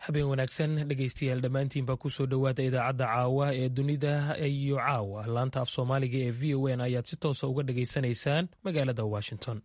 habeen wanaagsan dhegaystayaal dhammaantiinba kusoo dhowaada idaacadda caawa ee dunida iyo caawa laanta af soomaaliga ee v o n ayaad si toosa uga dhagaysanaysaan magaalada washington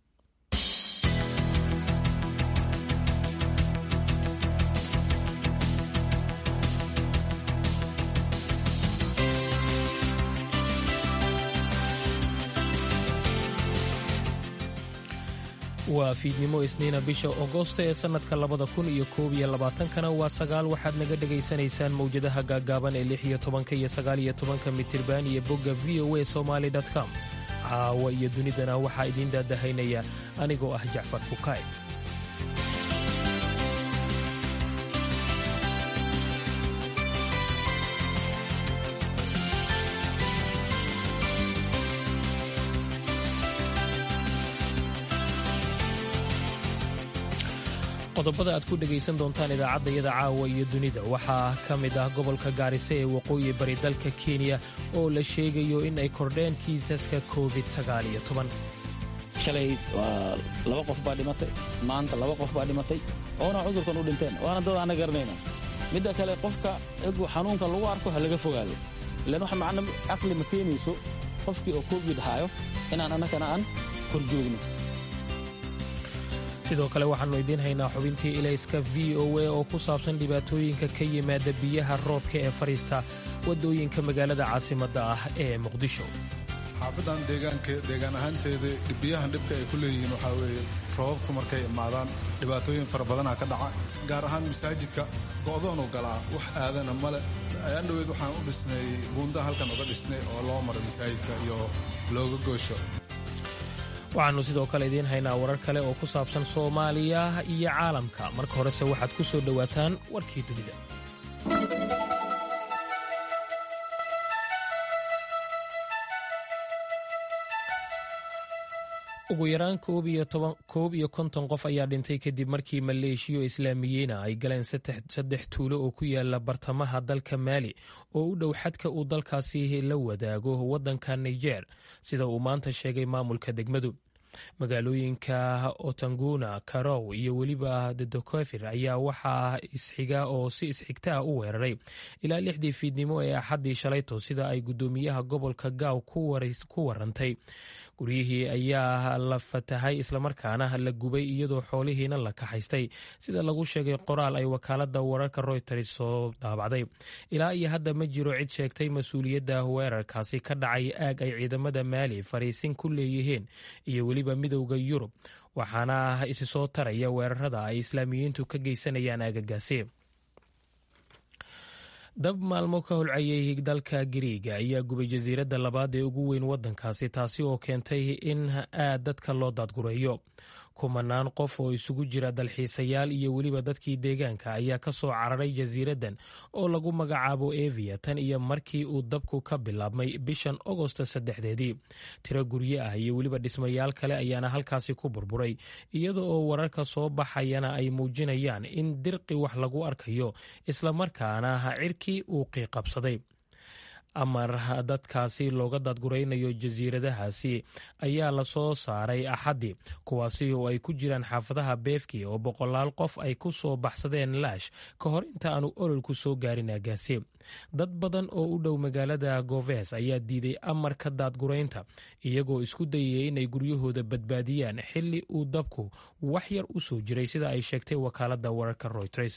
waa fiidnimo isniina bisha agosto ee sannadka labada kun iyo koob iyo labaatankana waa sagaal waxaad naga dhegaysanaysaan mawjadaha gaaggaaban ee lix iyo tobanka iyo sagaal iyo tobanka mitirban iyo bogga v o a somaali com caawa iyo dunidana waxaa idiin daadahaynaya anigoo ah jacfar fukaay qodobada aad ku dhegaysan doontaan idaacaddayada caawa iyo dunida waxaa ka mid ah gobolka gaarisa ee waqooyi bari dalka kenya oo la sheegayo in ay kordheen kiisaska covid shalay waa laba qof baa dhimatay maanta laba qof baa dhimatay oona cudurkan u dhinteen waana dad aana garanayna midda kale qofka egu xanuunka lagu arko ha laga fogaado ilaan wax macna caqli ma keenayso qofkii oo covid haayo inaan annagana aan horjoogno sidoo kale waxaannu idiin haynaa xubintii ilayska v o a oo ku saabsan dhibaatooyinka ka yimaada biyaha roobka ee fadhiista waddooyinka magaalada caasimadda ah ee muqdisho xaafadan deegaan ahaanteeda biyahan dhibka ay ku leeyihiin waxaa weeye roobabku markay imaadaan dhibaatooyin fara badanaa ka dhaca gaar ahaan masaajidka go'doonu galaa wax aadana male ayaan dhoweed waxaan u dhisnay buunda halkan uga dhisnay oo loo maro masaajidka iyo looga goosho waxaannu sidoo kale idiin haynaa warar kale oo ku saabsan soomaaliya iyo caalamka marka horese waxaad ku soo dhowaataan warkii dunida ugu yaraan koob iyo konton qof ayaa dhintay kadib markii maleeshiyo islaamiyiina ay galeen saddex tuulo oo ku yaala bartamaha dalka maali oo u dhow xadka uu dalkaasi la wadaago waddanka niger sida uu maanta sheegay maamulka degmadu magaalooyinka otanguna karow iyo weliba dedokofir ayaa waxaa isxiga oo si isxigta ah u weeraray ilaa lixdii fiidnimo ee axaddii shalayto sida ay guddoomiyaha gobolka gaaw ku warantay guryihii ayaa la fatahay islamarkaana la gubay iyadoo xoolihiina la kaxaystay sida lagu sheegay qoraal ay wakaalada wararka royters soo daabacday ilaa iyo hadda ma jiro cid sheegtay mas-uuliyadda weerarkaasi ka dhacay aag ay ciidamada maali fariisin ku leeyihiin iyo weliba midowda yurub waxaana isi soo taraya weerarada ay islaamiyiintu ka geysanayaan aagagaasi dab maalmo ka holcayay dalka gariiga ayaa gubay jasiiradda labaad ee ugu weyn waddankaasi taasi oo keentay in aad dadka loo daadgureeyo kumanaan qof oo isugu jira dalxiisayaal iyo weliba dadkii deegaanka ayaa ka soo cararay jasiiraddan oo lagu magacaabo evia tan iyo markii uu dabku ka bilaabmay bishan agosto saddexdeedii tiro guryo ah iyo weliba dhismayaal kale ayaana halkaasi ku burburay iyada oo wararka soo baxayana ay muujinayaan in dirqi wax lagu arkayo islamarkaana cirkii uu qiiqabsaday amar dadkaasi looga daadguraynayo jasiiradahaasi ayaa lasoo saaray axaddii kuwaasi oo ay ku jiraan xaafadaha beefki oo boqolaal qof ay ku soo baxsadeen laash ka hor inta aanu ololku soo gaarin aagaasi dad badan oo u dhow magaalada goves ayaa diiday amarka daadguraynta iyagoo isku dayaya inay guryahooda badbaadiyaan xilli uu dabku wax yar u soo jiray sida ay sheegtay wakaalada wararka royters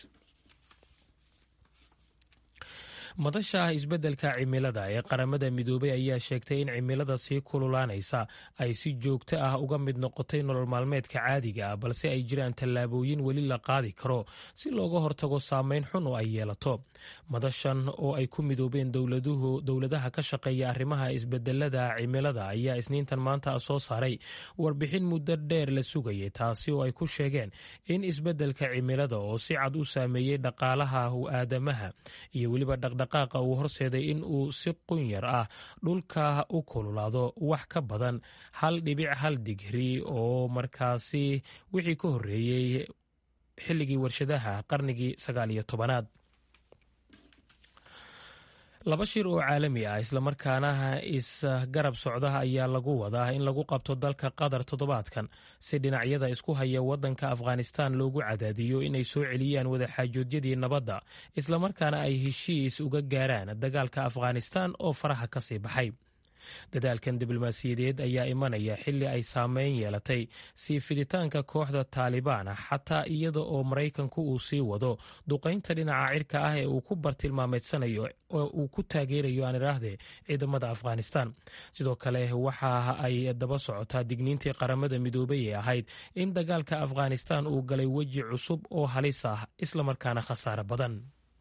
madasha isbeddelka cimilada ee qaramada midoobay ayaa sheegtay in cimilada sii kululaanaysa ay si joogto ah uga mid noqotay nolol maalmeedka caadiga ah balse ay jiraan tallaabooyin weli la qaadi karo si looga hortago saameyn xun oo ay yeelato madashan oo ay ku midoobeen dowladaha ka shaqeeya arrimaha isbedelada cimilada ayaa isniintan maanta soo saaray warbixin muddo dheer la sugayay taasi oo ay ku sheegeen in isbeddelka cimilada oo si cad u saameeyey dhaqaalaha aadamaha iyo weliba dhaqdhaqaaqa uu horseeday in uu si qunyar ah dhulka u kululaado wax ka badan hal dhibic hal digri oo markaasi wixii ka horreeyey xilligii warshadaha qarnigii sagaal iyo tobanaad laba shir oo caalami ah islamarkaana isgarab socda ayaa lagu wadaa in lagu qabto dalka qatar toddobaadkan si dhinacyada isku haya wadanka afghanistan loogu cadaadiyo inay soo celiyaan wadaxaajoodyadii nabadda islamarkaana ay heshiis uga gaaraan dagaalka afghanistan oo faraha ka sii baxay dadaalkan diblomaasiyadeed ayaa imanaya xili ay saameyn yeelatay sii fiditaanka kooxda taalibaan xataa iyada oo maraykanku uu sii wado duqaynta dhinaca cirka ah ee uu ku bartilmaameedsanayo oo uu ku taageerayo aan idhaahdee ciidamada afghanistan sidoo kale waxa ay daba socotaa digniintii qaramada midoobay ee ahayd in dagaalka afghanistan uu galay weji cusub oo halis ah islamarkaana khasaare badan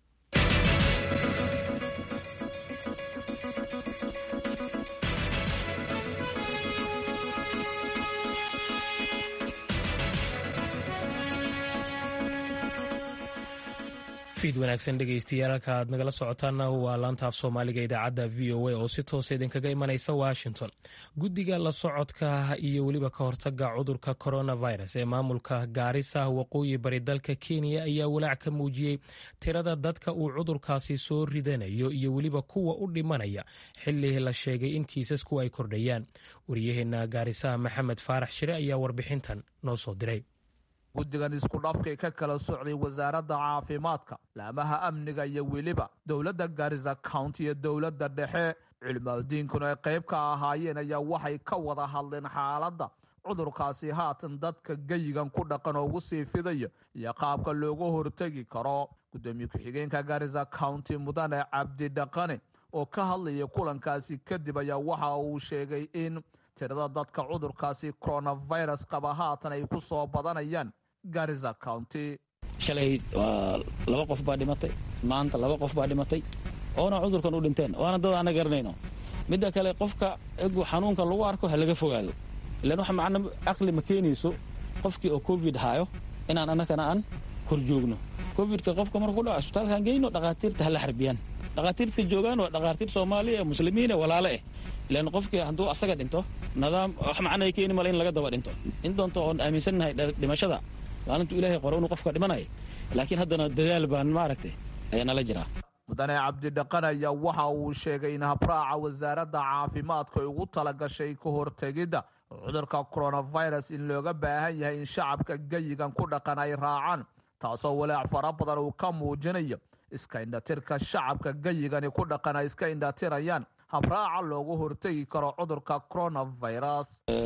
fiid wanaagsan dhegeystayaal halka aad nagala socotaana waa laanta af soomaaliga idaacadda v o a oo si toosa idinkaga imanaysa washington guddiga la socodka iyo weliba ka hortaga cudurka coronavirus ee maamulka gaarisa waqooyi bari dalka kenya ayaa walaac ka muujiyey tirada dadka uu cudurkaasi soo ridanayo iyo weliba kuwa u dhimanaya xili la sheegay in kiisasku ay kordhayaan wariyaheena gaarisaha maxamed faarax shire ayaa warbixintan noo soo diray guddigan isku dhafkay ka kala socday wasaaradda caafimaadka laamaha amniga iyo weliba dowladda garisa county iyo dowladda dhexe culimaadudiinkuna ay qayb ka ahaayeen ayaa waxay ka wada hadleen xaaladda cudurkaasi haatan dadka geyigan ku dhaqan oo ugu sii fidaya iyo qaabka looga hortegi karo guddoomiye ku-xigeenka garisa county mudane cabdi dhaqane oo ka hadlaya kulankaasi kadib ayaa waxa uu sheegay in tirada dadka cudurkaasi coronavirus qaba haatan ay ku soo badanayaan garisa county shalay waa laba qof baa dhimatay maanta laba qof baa dhimatay oona cudurkan u dhinteen waana dad aana garanayno midda kale qofka egu xanuunkan lagu arko ha laga fogaado ilan waxa macna aqli ma keenayso qofkii oo covid haayo inaan annagana aan kor joogno covidka qofka markuu dhaco isbitaalkaan geyno dhakhaatiirta hala xarbiyaan dhakhaatiirtka joogaan waa dhakhaatiir soomaaliya ee muslimiin ee walaale eh ilan qofkii hadduu asaga dhinto nidaam wax macna ay keeni male in laga daba dhinto in doonto oon aaminsannahay dhimashada maalintuu ilaahay qoro inuu qofka dhimanaya laakiin haddana dadaal baan maaragtay ayaa nala jiraa mudane cabdidhaqan ayaa waxa uu sheegay in habraaca wasaaradda caafimaadka ay ugu tala gashay ka hortegidda cudurka coronavirus in looga baahan yahay in shacabka geyigan ku dhaqan ay raacaan taasoo walaac fara badan uu ka muujinayo iska indhatirka shacabka geyigani ku dhaqan ay iska indhatirayaan habraaca loogu hortegi karo cudurka coronavirus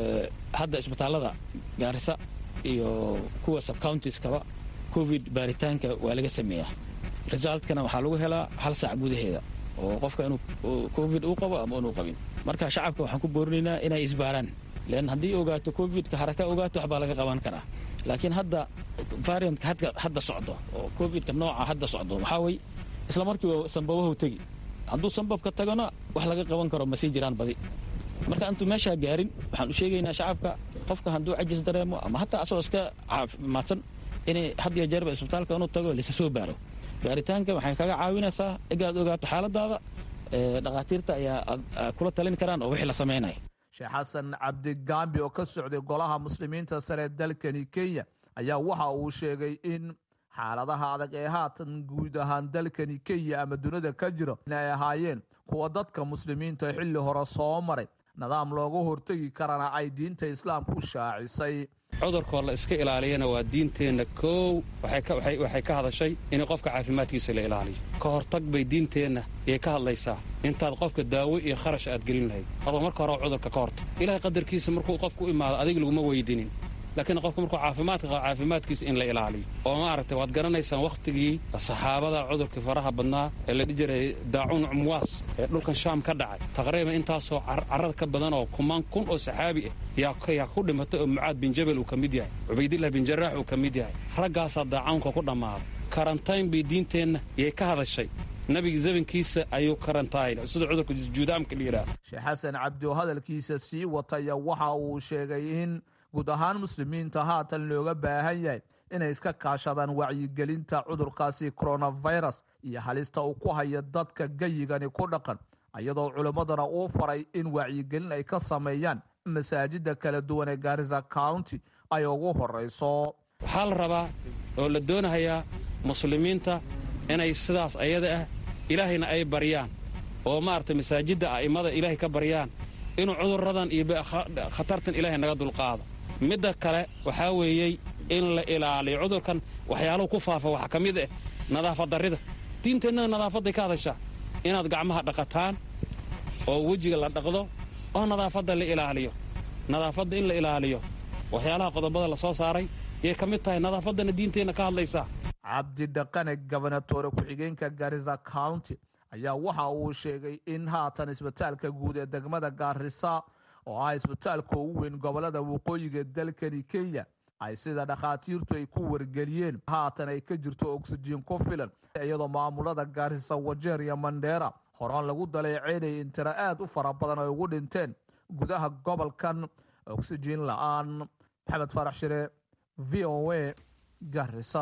hadda isbitaallada gaarisa iyo kuwa subcountieskaba covid baaritaanka waa laga sameeyaa resultkana waxaa lagu helaa hal saac gudaheeda oo qofka inuu covid uu qabo ama inuu qabin marka shacabka waxaan ku boorinaynaa inay isbaaraan lean haddii ogaato covidka haraka ogaato waxbaa laga qaban karaa laakiin hadda variantka hadda socdo oo covidka nooca hadda socdo waxaa wey isla markiiba sambabahu tegi hadduu sambabka tagana wax laga qaban karo ma sii jiraan badi marka intuu meeshaa gaarin waxaan u sheegaynaa shacabka qofka hadduu cajis dareemo ama hataa asagoo iska caafimaadsan inay had iyo jeerba isbitaalka inuu tago lasa soo baaro baaritaanka waxay kaga caawinaysaa igaad ogaato xaaladaada dhakhaatiirta ayaa kula talin karaan oo wixii la samaynaya sheekh xasan cabdigaambi oo ka socday golaha muslimiinta sare dalkani kenya ayaa waxa uu sheegay in xaaladaha adag ee haatan guud ahaan dalkani kenya ama dunida ka jira inay ahaayeen kuwa dadka muslimiinta xilli hore soo maray nidaam looga hortegi karana ay diinta islaamku shaacisay cudurkoo la iska ilaaliyana waa diinteenna koow waxay ka hadashay in qofka caafimaadkiisa la ilaaliyo ka hortag bay diinteenna yay ka hadlaysaa intaad qofka daawo iyo kharash aad gelin lahayd horba marka hore cudurka ka hortag ilahay qadarkiisa markuu qofku u imaado adig laguma weydinin laakiin qofka markuu caafimaadka qabo caafimaadkiisa in la ilaaliyo oo maaragtay waad garanaysaan wakhtigii saxaabada cudurkii faraha badnaa ee la dhihi jiray daacuun cumwaas ee dhulkan shaam ka dhacay taqriiban intaasoo carrad ka badan oo kumaan kun oo saxaabi ah yaa ku dhimatay oo mucaad bin jabal uu ka mid yahay cubaydillah bin jaraax uu ka mid yahay raggaasaa daacaunka ku dhammaaday karantayn bay diinteenna yay ka hadashay nabiga zamankiisa ayuu karantayn sida cudurka juudaamka la yidhaah sheekh xasan cabdi oo hadalkiisa sii wataya waxa uu sheegay in guud ahaan muslimiinta haatan looga baahan yahay inay iska kaashadaan wacyigelinta cudurkaasi coronavirus iyo halista uu ku haya dadka geyigani ku dhaqan iyadoo culimmadana uu faray in wacyigelin ay ka sameeyaan masaajida kala duwan ee gaarisa county ay ugu horayso waxaa la rabaa oo la doonahayaa muslimiinta inay sidaas ayada ah ilaahayna ay baryaan oo maaragtay masaajidda a'immada ilaahay ka baryaan inuu cudurradan iyo khatartan ilaahay naga dulqaado midda kale waxaa weeyey in la ilaaliyo cudurkan waxyaaluhu ku faafa waxaa ka mid ah nadaafad darrida diinteennada nadaafadday ka hadashaa inaad gacmaha dhaqataan oo wejiga la dhaqdo oo nadaafadda la ilaaliyo nadaafadda in la ilaaliyo waxyaalaha qodobada la soo saaray yay ka mid tahay nadaafaddana diinteenna ka hadlaysaa cabdi dhaqane gobonatoore ku-xigeenka garisa county ayaa waxa uu sheegay in haatan isbitaalka guud ee degmada gaarisa oo ah isbitaalka ugu weyn gobolada waqooyiga dalkani kenya ay sida dhakhaatiirtu ay ku wargeliyeen haatan ay ka jirto oksijiin ku filan iyadoo maamulada gaarisa wajeer iyo mandheera horaan lagu daleeceynayay in tiro aad u fara badan ay ugu dhinteen gudaha gobolkan oksijiin la-aan maxamed farax shire v o a garisa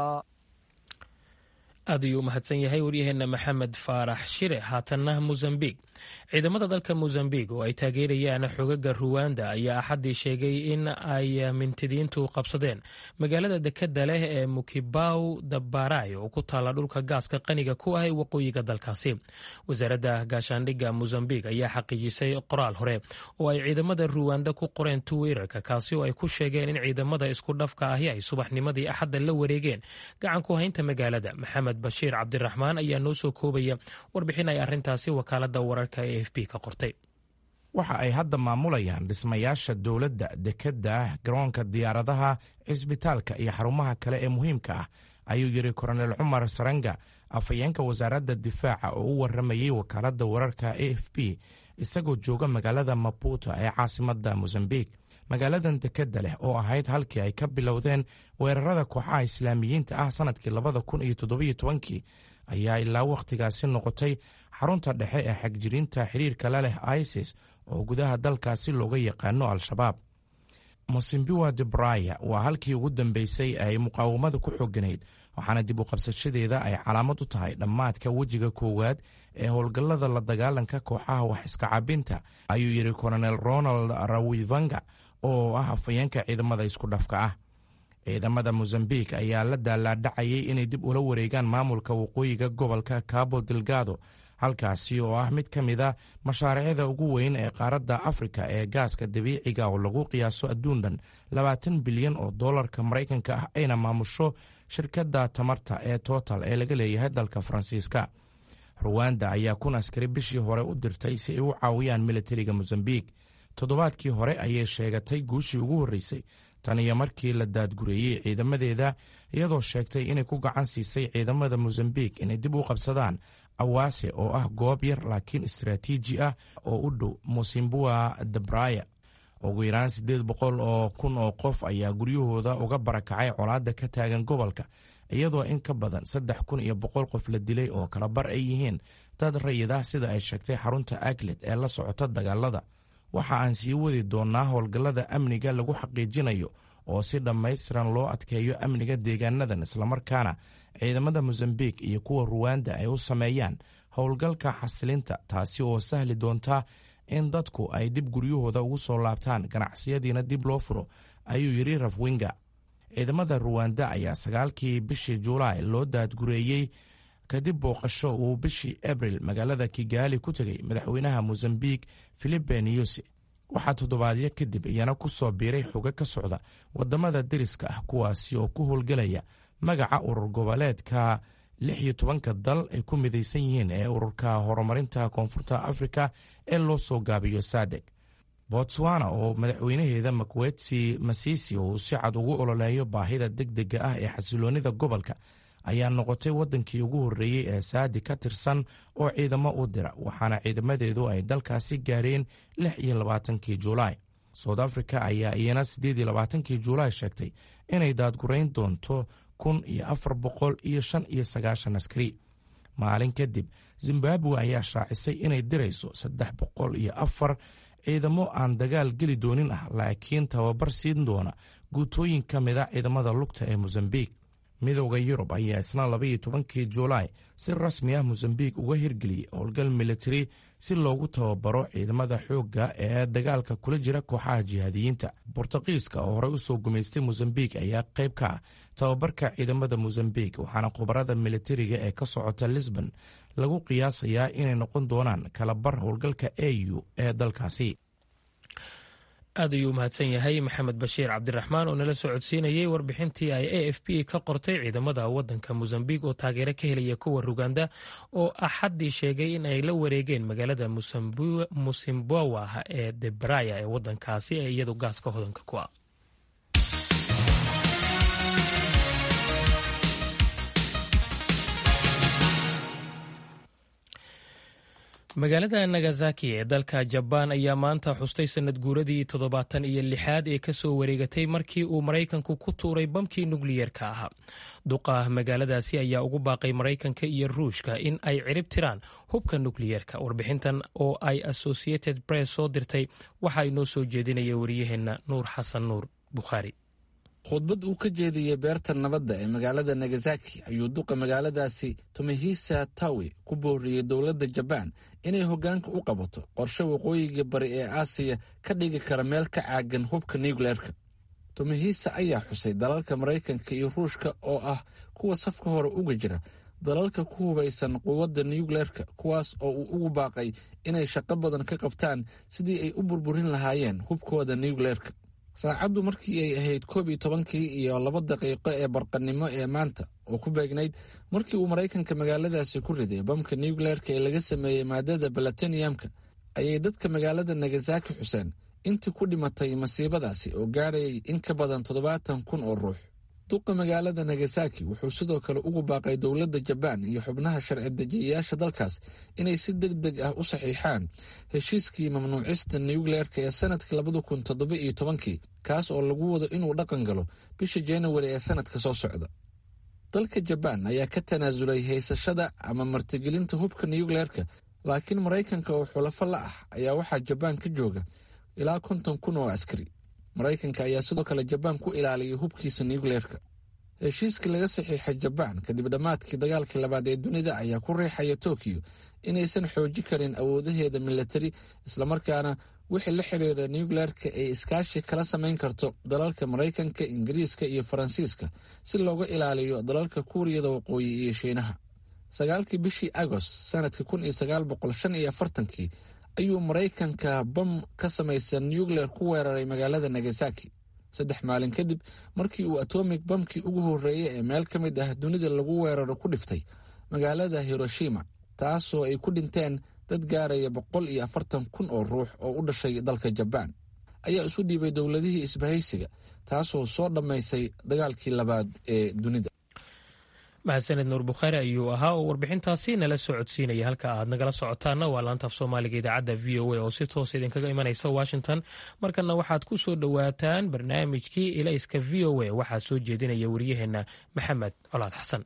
aad ayuu u mahadsan yahay waryaheena maxamed faarax shire haatanna mosambik ciidamada dalka mosambik oo ay taageerayaan xogaga ruwanda ayaa axaddii sheegay in ay mintidiintu qabsadeen magaalada dekeda leh ee mukibaw dabaray oo ku taalla dhulka gaaska qaniga ku ah ee waqooyiga dalkaasi wasaaradda gaashaandhigga mosambik ayaa xaqiijisay qoraal hore oo ay ciidamada ruwanda ku qoreen twitter-ka kaasi oo ay ku sheegeen in ciidamada isku dhafka ahi ay subaxnimadii axadda la wareegeen gacan ku haynta magaalada maxamed bashiir cabdiraxmaan ayaa noo soo koobaya warbixin ay arrintaasi wakaalada wararka e f b ka qortay waxa ay hadda maamulayaan dhismayaasha dowladda dekedda garoonka diyaaradaha cisbitaalka iyo xarumaha kale ee muhiimka ah ayuu yidhi koronel cumar saranga afhayeenka wasaaradda difaaca oo u waramayey wakaaladda wararka a f b isagoo jooga magaalada maputo ee caasimadda mosambik magaaladan dekedda leh oo ahayd halkii ay ka bilowdeen weerarada kooxaha islaamiyiinta ah sannadkii labada kun iyo toddobiyo tobankii ayaa ilaa wakhtigaasi noqotay xarunta dhexe ee xagjiriinta xiriirka la leh isis oo gudaha dalkaasi looga yaqaano al-shabaab mosimbiwa debraya waa halkii ugu dambeysay ay muqaawamada ku xooganayd waxaana dib u qabsashadeeda ay calaamad u tahay dhammaadka wejiga koowaad ee howlgallada la dagaalanka kooxaha wax iska cabinta ayuu yidhi kolonel ronald rawivanga oo ah afhayeenka ciidamada isku dhafka ah ciidamada mosambik ayaa la daalaadhacayay inay dib ula wareegaan maamulka waqooyiga gobolka cabo delgado halkaasi oo ah mid ka mid a mashaariicda ugu weyn ee qaaradda afrika ee gaaska dabiiciga oo lagu qiyaaso adduun dhan labaatan bilyan oo dollarka maraykanka ah ayna maamusho shirkadda tamarta ee total ee laga leeyahay dalka faransiiska ruwanda ayaa kun askari bishii hore u dirtay si ay u caawiyaan militariga mosambik toddobaadkii hore ayay sheegatay guushii ugu horreysay tan iyo markii la daadgureeyey ciidamadeeda iyadoo sheegtay inay ku gacan siisay ciidamada mosambik inay dib u qabsadaan awaase oo ah goob yar laakiin istaraatiiji ah oo u dhow mosimbua debraya ugu yaraan siddeed boqol oo kun oo qof ayaa guryahooda uga barakacay colaadda ka taagan gobolka iyadoo in ka badan saddex kun iyo boqol qof la dilay oo kala bar ay yihiin dad rayid ah sida ay sheegtay xarunta aglet ee la socota dagaalada waxa aan sii wadi doonnaa howlgallada amniga lagu xaqiijinayo oo si dhammaystiran loo adkeeyo amniga deegaanadan islamarkaana ciidamada mosambik iyo kuwa ruwanda ay u sameeyaan howlgalka xasilinta taasi oo sahli doonta in dadku ay dib guryahooda ugu soo laabtaan ganacsiyadiina dib loo furo ayuu yidhi rafwinga ciidamada ruwanda ayaa sagaalkii bishii julaay loo daadgureeyey kadib booqasho uu bishii abril magaalada kigaali ku tegey madaxweynaha mosambik filipe niyusi waxaa toddobaadyo kadib iyana ku soo biiray xogo ka socda wadamada deriska ah kuwaasi oo ku howlgelaya magaca urur goboleedka lix iyo tobanka dal ay ku midaysan yihiin ee ururka horumarinta koonfurta afrika ee loo soo gaabiyo sadeg botswana oo madaxweynaheeda makwetsi masisi uu si cad ugu ololeeyo baahida degdega ah ee xasiloonida gobolka ayaa noqotay waddankii ugu horreeyey ee saadi ka tirsan oo ciidamo u dira waxaana ciidamadeedu ay dalkaasi gaareen lix iyo labaatankii juulaay south africa ayaa iyana siddeed iyo labaatankii juulaay sheegtay inay daadgurayn doonto kun iyo afar boqol iyo shan iyo sagaashan askari maalin kadib zimbabwe ayaa shaacisay inay dirayso saddex boqol iyo afar ciidamo aan dagaal geli doonin ah laakiin tababar siin doona guutooyin ka mid a ciidamada lugta ee mosambik midowda yurub ayaa isna labaiyo tobankii juulaay si rasmi ah mosambiik uga hirgeliyey howlgal militari si loogu tababaro ciidamada xoogga ee dagaalka kula jira kooxaha jihaadiyiinta bortuqiiska oo horey usoo gumaystay mosambiik ayaa qayb ka ah tababarka ciidamada mosambiik waxaana khubarada militariga ee ka socota lisbon lagu qiyaasayaa inay noqon doonaan kalabar howlgalka au ee dalkaasi aad ayuu umahadsan yahay maxamed bashiir cabdiraxmaan oo nala soo codsiinayay warbixintii ay a f b ka qortay ciidamada wadanka mosambiq oo taageero ka helaya kuwa ruganda oo axaddii sheegay in ay la wareegeen magaalada musimbawa ee debraya ee wadankaasi ee iyadu gaaska hodanka ku ah magaalada nagasaki ee dalka jabaan ayaa maanta xustay sanad guuradii toddobaatan iyo lixaad ee kasoo wareegatay markii uu maraykanku ku tuuray bamkii nukliyeerka ahaa duqa magaaladaasi ayaa ugu baaqay maraykanka iyo ruushka in ay cirib tiraan hubka nukliyeerka warbixintan oo ay associated press soo dirtay waxaa inoo soo jeedinaya wariyaheenna nuur xasan nuur bukhaari khudbad uu ka jeediyey beerta nabadda ee magaalada nagasaki ayuu duqa magaaladaasi tomihisa tawi ku booriyey dowladda jabaan inay hoggaanka u qabato qorshe waqooyiga bari ee aasiya ka dhigi kara meel ka caagan hubka nuukleerka tomihisa ayaa xusay dalalka maraykanka iyo ruushka oo ah kuwa safka hore uga jira dalalka ku hubaysan quwadda nuukleerka kuwaas oo uu ugu baaqay inay shaqo badan ka qabtaan sidii ay u burburin lahaayeen hubkooda nuukleerka saacaddu markii ay ahayd koob iyo tobankii iyo laba daqiiqo ee barqannimo ee maanta oo ku beegnayd markii uu maraykanka magaaladaasi ku riday bamka nuukleerka ee laga sameeyey maadada balatoniyamka ayay dadka magaalada nagasaki xuseen intii ku dhimatay masiibadaasi oo gaadhayay in ka badan toddobaatan kun oo ruux duqa magaalada nagasaki wuxuu sidoo kale ugu baaqay dowladda jabaan iyo xubnaha sharci dejiyayaasha dalkaas inay si deg deg ah u saxiixaan heshiiskii mamnuucista nuukleerka ee sanadkii labada kun toddoba iyo tobankii kaas oo lagu wado inuu dhaqan galo bisha januari ee sanadka soo socda dalka jabaan ayaa ka tanaasulay haysashada ama martigelinta hubka nuukleerka laakiin maraykanka oo xulafo la ah ayaa waxaa jabaan ka jooga ilaa konton kun oo askari maraykanka ayaa sidoo kale jabaan ku ilaaliyay hubkiisa nuukleerka heshiiskii laga saxiixay jabaan kadib dhammaadkii dagaalkii labaad ee dunida ayaa ku riixaya tokiyo inaysan xooji karin awoodaheeda milatari islamarkaana wixii la xiriira nuukleerka ay iskaashi kala samayn karto dalalka maraykanka ingiriiska iyo faransiiska si looga ilaaliyo dalalka kuuriyada waqooyi iyo shiinaha sagaalkii bishii agost sanadkii kun iyo sagaal boqol shan iyo afartankii ayuu maraykanka bam ka samaysa nuukleer ku weeraray magaalada nagasaki saddex maalin kadib markii uu atomic bamkii ugu horreeyey ee meel ka mid ah dunida lagu weeraro ku dhiftay magaalada hiroshima taasoo ay ku dhinteen dad gaaraya boqol iyo afartan kun oo ruux oo u dhashay dalka jabaan ayaa isu dhiibay dowladihii isbahaysiga taasoo soo dhammaysay dagaalkii labaad ee dunida mahadsaned nuur bukhaari ayuu ahaa oo warbixintaasi nala soo codsiinaya halka aad nagala socotaana waa laanta af soomaaliga idaacadda v o a oo si toos idinkaga imanaysa washington markana waxaad ku soo dhowaataan barnaamijkii ilayska v o a waxaa soo jeedinaya wariyaheenna maxamed colaad xasan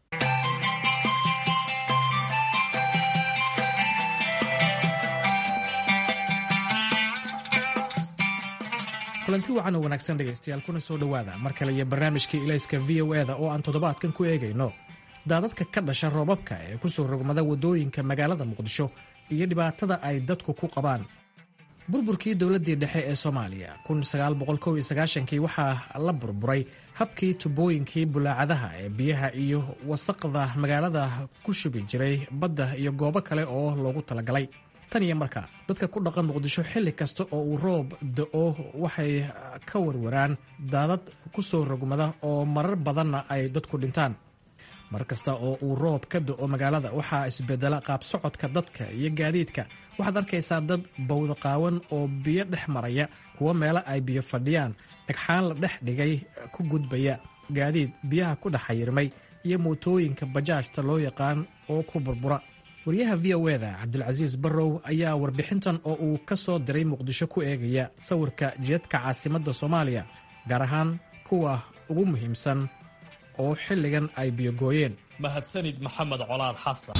kulanti wacan oo wanaagsan dhegaystayaal kuna soo dhowaada mar kale iyo barnaamijkii ilayska v o eda oo aan toddobaadkan ku eegayno daadadka ka dhasha roobabka ee ku soo rogmada waddooyinka magaalada muqdisho iyo dhibaatada ay dadku ku qabaan burburkii dowladdii dhexe ee soomaaliya kii waxaa la burburay habkii tubooyinkii bulaacadaha ee biyaha iyo wasaqda magaalada ku shubi jiray badda iyo goobo kale oo loogu talagalay tan iyo marka dadka ku dhaqan muqdisho xilli kasta oo uu roob da-o waxay ka warwaraan daadad ku soo rogmada oo marar badanna ay dadku dhintaan mar kasta oo uu roob ka da-o magaalada waxaa isbedela qaab socodka dadka iyo gaadiidka waxaad arkaysaa dad bawda qaawan oo biyo dhex maraya kuwo meelo ay biyo fadhiyaan dhagxaan la dhex dhigay ku gudbaya gaadiid biyaha ku dhex xayirmay iyo mootooyinka bajaajta loo yaqaan oo ku burbura wariyaha v o eda cabdilcasiis barrow ayaa warbixintan oo uu ka soo diray muqdisho ku eegaya sawirka jidadka caasimadda soomaaliya gaar ahaan kuwa ugu muhiimsan oo xilligan ay biyogooyeen mahadsanid maxamed colaad xasan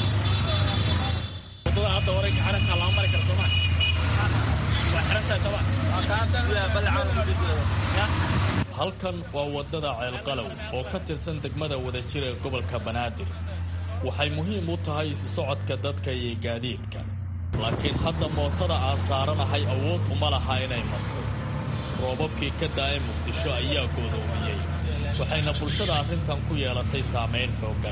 halkan waa waddada ceelqalow oo ka tirsan degmada wadajir ee gobolka banaadir waxay muhiim u tahay isi socodka dadka iyo gaadiidka laakiin hadda mootada aan saaranahay awood uma laha inay marto roobabkii ka daa'e muqdisho ayaa goodoomiyey waxayna bulshada arrintan ku yeelatay saamayn xooggan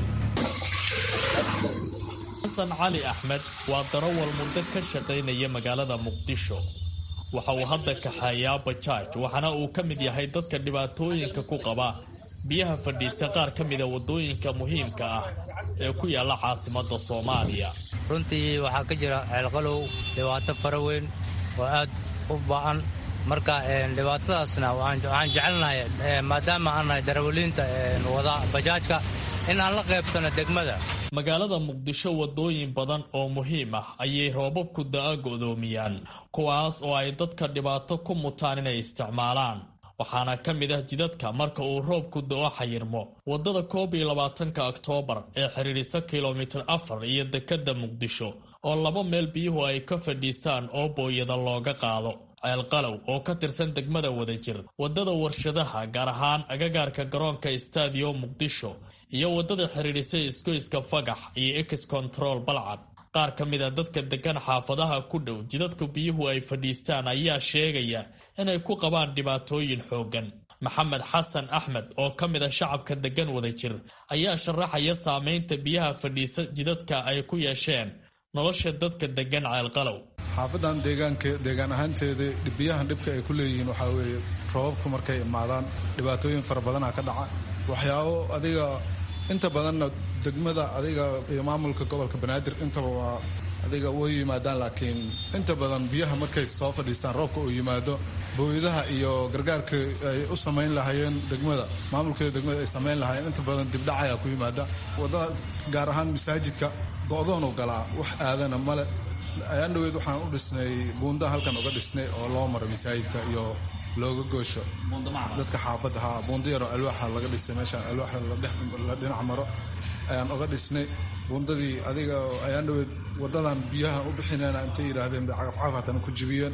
xasan cali axmed waa darawal muddo ka shaqaynaya magaalada muqdisho waxa uu hadda kaxeeyaa bajaaj waxaana uu ka mid yahay dadka dhibaatooyinka ku qaba biyaha fadhiista qaar ka mida waddooyinka muhiimka ah ee ku yaalla caasimadda soomaaliya runtii waxaa ka jira ceelqalow dhibaato fara weyn oo aad u ba'an marka dhibaatadaasna waxaan jecelnahay maadaama aan nahay darawaliinta wada bajaajka in aan la qaybsano degmada magaalada muqdisho waddooyin badan oo muhiim ah ayay roobabku da'a go'doomiyaan kuwaas oo ay dadka dhibaato ku mutaan inay isticmaalaan waxaana ka mid ah jidadka marka uu roobku da'o xayirmo waddada koob iyo labaatanka oktoobar ee xidhiidhisa kilomitir afar iyo dekadda muqdisho oo laba meel biyuhu ay ka fadhiistaan oo booyada looga qaado ceelqalow oo ka tirsan degmada wadajir waddada warshadaha gaar ahaan agagaarka garoonka stadiyo muqdisho iyo waddada xidhiidhisay isgoyska fagax iyo ex control balcad qaar ka mid a dadka degan xaafadaha ku dhow jidadka biyuhu ay fadhiistaan ayaa sheegaya inay ku qabaan dhibaatooyin xooggan maxamed xasan axmed oo ka mid a shacabka degan wadajir ayaa sharaxaya saameynta biyaha fadhiisa jidadka ay ku yeesheen nolosha dadka degan ceelqalow xaafadan deegaanka deegaan ahaanteeda biyahan dhibka ay ku leeyihiin waxaa weeye roobabku markay imaadaan dhibaatooyin fara badana ka dhaca waxyaabo adiga inta badanna degmada adiga iyo maamulka gobolka banaadir intaba waa adiga way yimaadaan laakiin inta badan biyaha markay soo fadhiistaan roobka uu yimaado booyadaha iyo gargaarka ay u samayn lahaayeen degmada maamulkeeda degmada ay samayn lahaayeen inta badan dibdhacayaa ku yimaada wadada gaar ahaan masaajidka go-doonu galaa wax aadana male ayaan dhaweyd waxaan u dhisnay buunda halkan uga dhisnay oo loo maro masaajidka iyo looga goosho dadka xaafadda ha buunda yaroo alwaaxa laga dhisay meeshaan alwaaxa la dhinac maro ayaan uga dhisnay buundadii adiga ayaan dhaweyd wadadan biyaha u bixinayna intay yidhaahdeen bay cagafcagaf hatana ku jibiyeen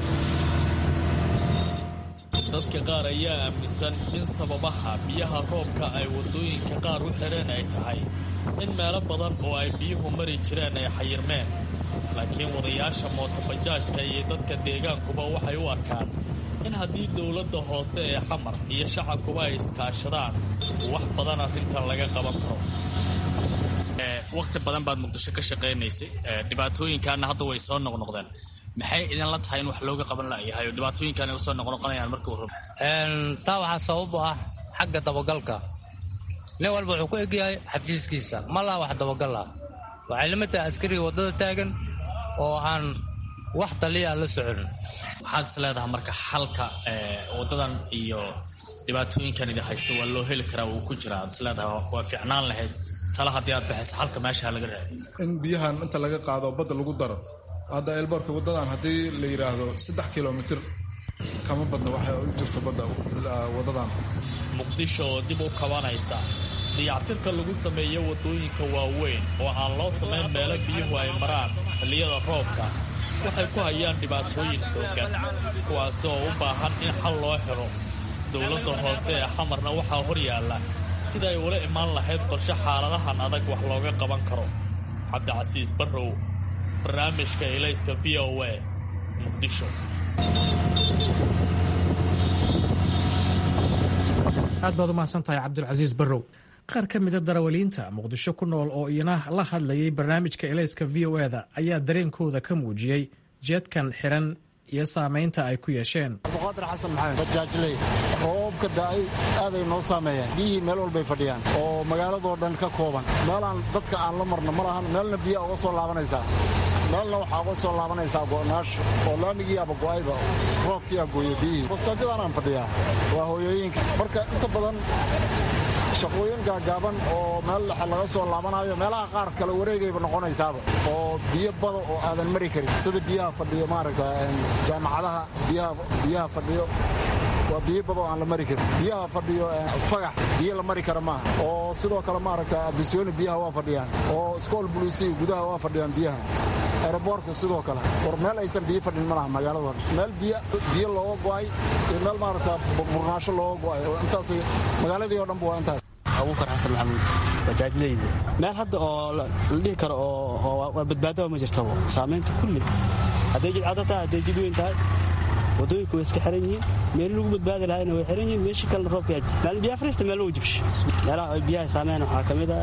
dadka qaar ayaa aaminsan in sababaha biyaha roobka ay waddooyinka qaar u xireen ay tahay in meelo badan oo ay biyuhu mari jireen ay xayirmeen laakiin wadayaasha mootobajaajka iyo dadka deegaankuba waxay u arkaan in haddii dowladda hoose ee xamar iyo shacabkuba ay iskaashadaan wax badan arrintan laga qaban karo wakhti badan baad muqdisho ka shaqaynaysay dhibaatooyinkaana hadda way soo noqnoqdeen maxay idinla tahay in wax looga qaban layahay oo dhibaatooyinkan ay usoo noqnoqonayaan markii uu rabo taa waxaa sabab u ah xagga dabagalka nin walba wuxuu ku egyahay xafiiskiisa ma laha wax dabagal ah waxay lama tahay askariga waddada taagan oo aan wax taliya la socon waxaad is leedahay marka xalka waddadan iyo dhibaatooyinkan idin haysta waa loo heli karaa wuu ku jiraa ad is leedahay waa fiicnaan lahayd tala haddii aad baxaysa xalka meesha laga raadi in biyahan inta laga qaado badda lagu daro hadda eelboorka waddadan haddii la yidhaahdo saddex kilomitir kama badna waxay u jirto badda waddadan muqdisho oo dib u kabanaysa dayactirka lagu sameeyo waddooyinka waaweyn oo aan loo samayn meelo biyuhu ay maraan xilliyada roobka waxay ku hayaan dhibaatooyin xooggan kuwaasi oo u baahan in xal loo xiro dowladda hoose ee xamarna waxaa hor yaalla sida ay ula imaan lahayd qorshe xaaladahan adag wax looga qaban karo cabdicasiis barrow barnaamijka ilayska v o a muqdisho aad baad u mahadsan tahay cabdulcasiis barrow qaar ka mida darawaliinta muqdisho ku nool oo iyana la hadlayay barnaamijka elayska v o e da ayaa dareenkooda ka muujiyey jeedkan xiran iyo saamaynta ay ku yeesheen abduqaadir xasan maxamed bajaajley roobka da'ay aaday noo saameeyeen biyihii meel walbay fadhiyaan oo magaaladoo dhan ka kooban meelaan dadka aan la marno ma lahan meelna biyaa uga soo laabanaysaa meelna waxaa uga soo laabanaysaa go'naasho oo laamigiiaba go'ayba roobkiiaa gooye biyihii masaajidaan aan fadhiyaa waa hooyooyinka marka inta badan shaqooyin gaagaaban oo meel dhexe laga soo laabanayo meelaha qaar kale wareegayba noqonaysaaba oo biyo bada oo aadan mari karin sida biyaha fadhiyo maaragta jaamacadaha biyaha fadhiyo waa biyo badoo aan la mari karin biyaha fadhiyo fagax biyo la mari kara maaha oo sidoo kale maaragta abisyooni biyaha waa fadhiyaan oo iskool bulisiya gudaha waa fadhiyaan biyaha aeroboortka sidoo kale war meel aysan biyo fadhin ma laha magaalada meel biyo looga go'ay iyo meel maaragta burnaasho looga go'ay intaas magaaladii oo dhanba waa intaas abuukar xasan maxamuud bajaajleyda meel hadda oo la dhihi karo oo waa badbaadaba ma jirtabo saamaynta kulli hadday jidcado tahay hadday jid weyn tahay wadooyinka way iska xiran yihiin meel lagu badbaadi lahayna way xiran yihiin meeshii kalena roobka yaji maalin biyaha fariista meel lagu jibsho meelaha ay biyaha saameeyaan waxaa ka mid a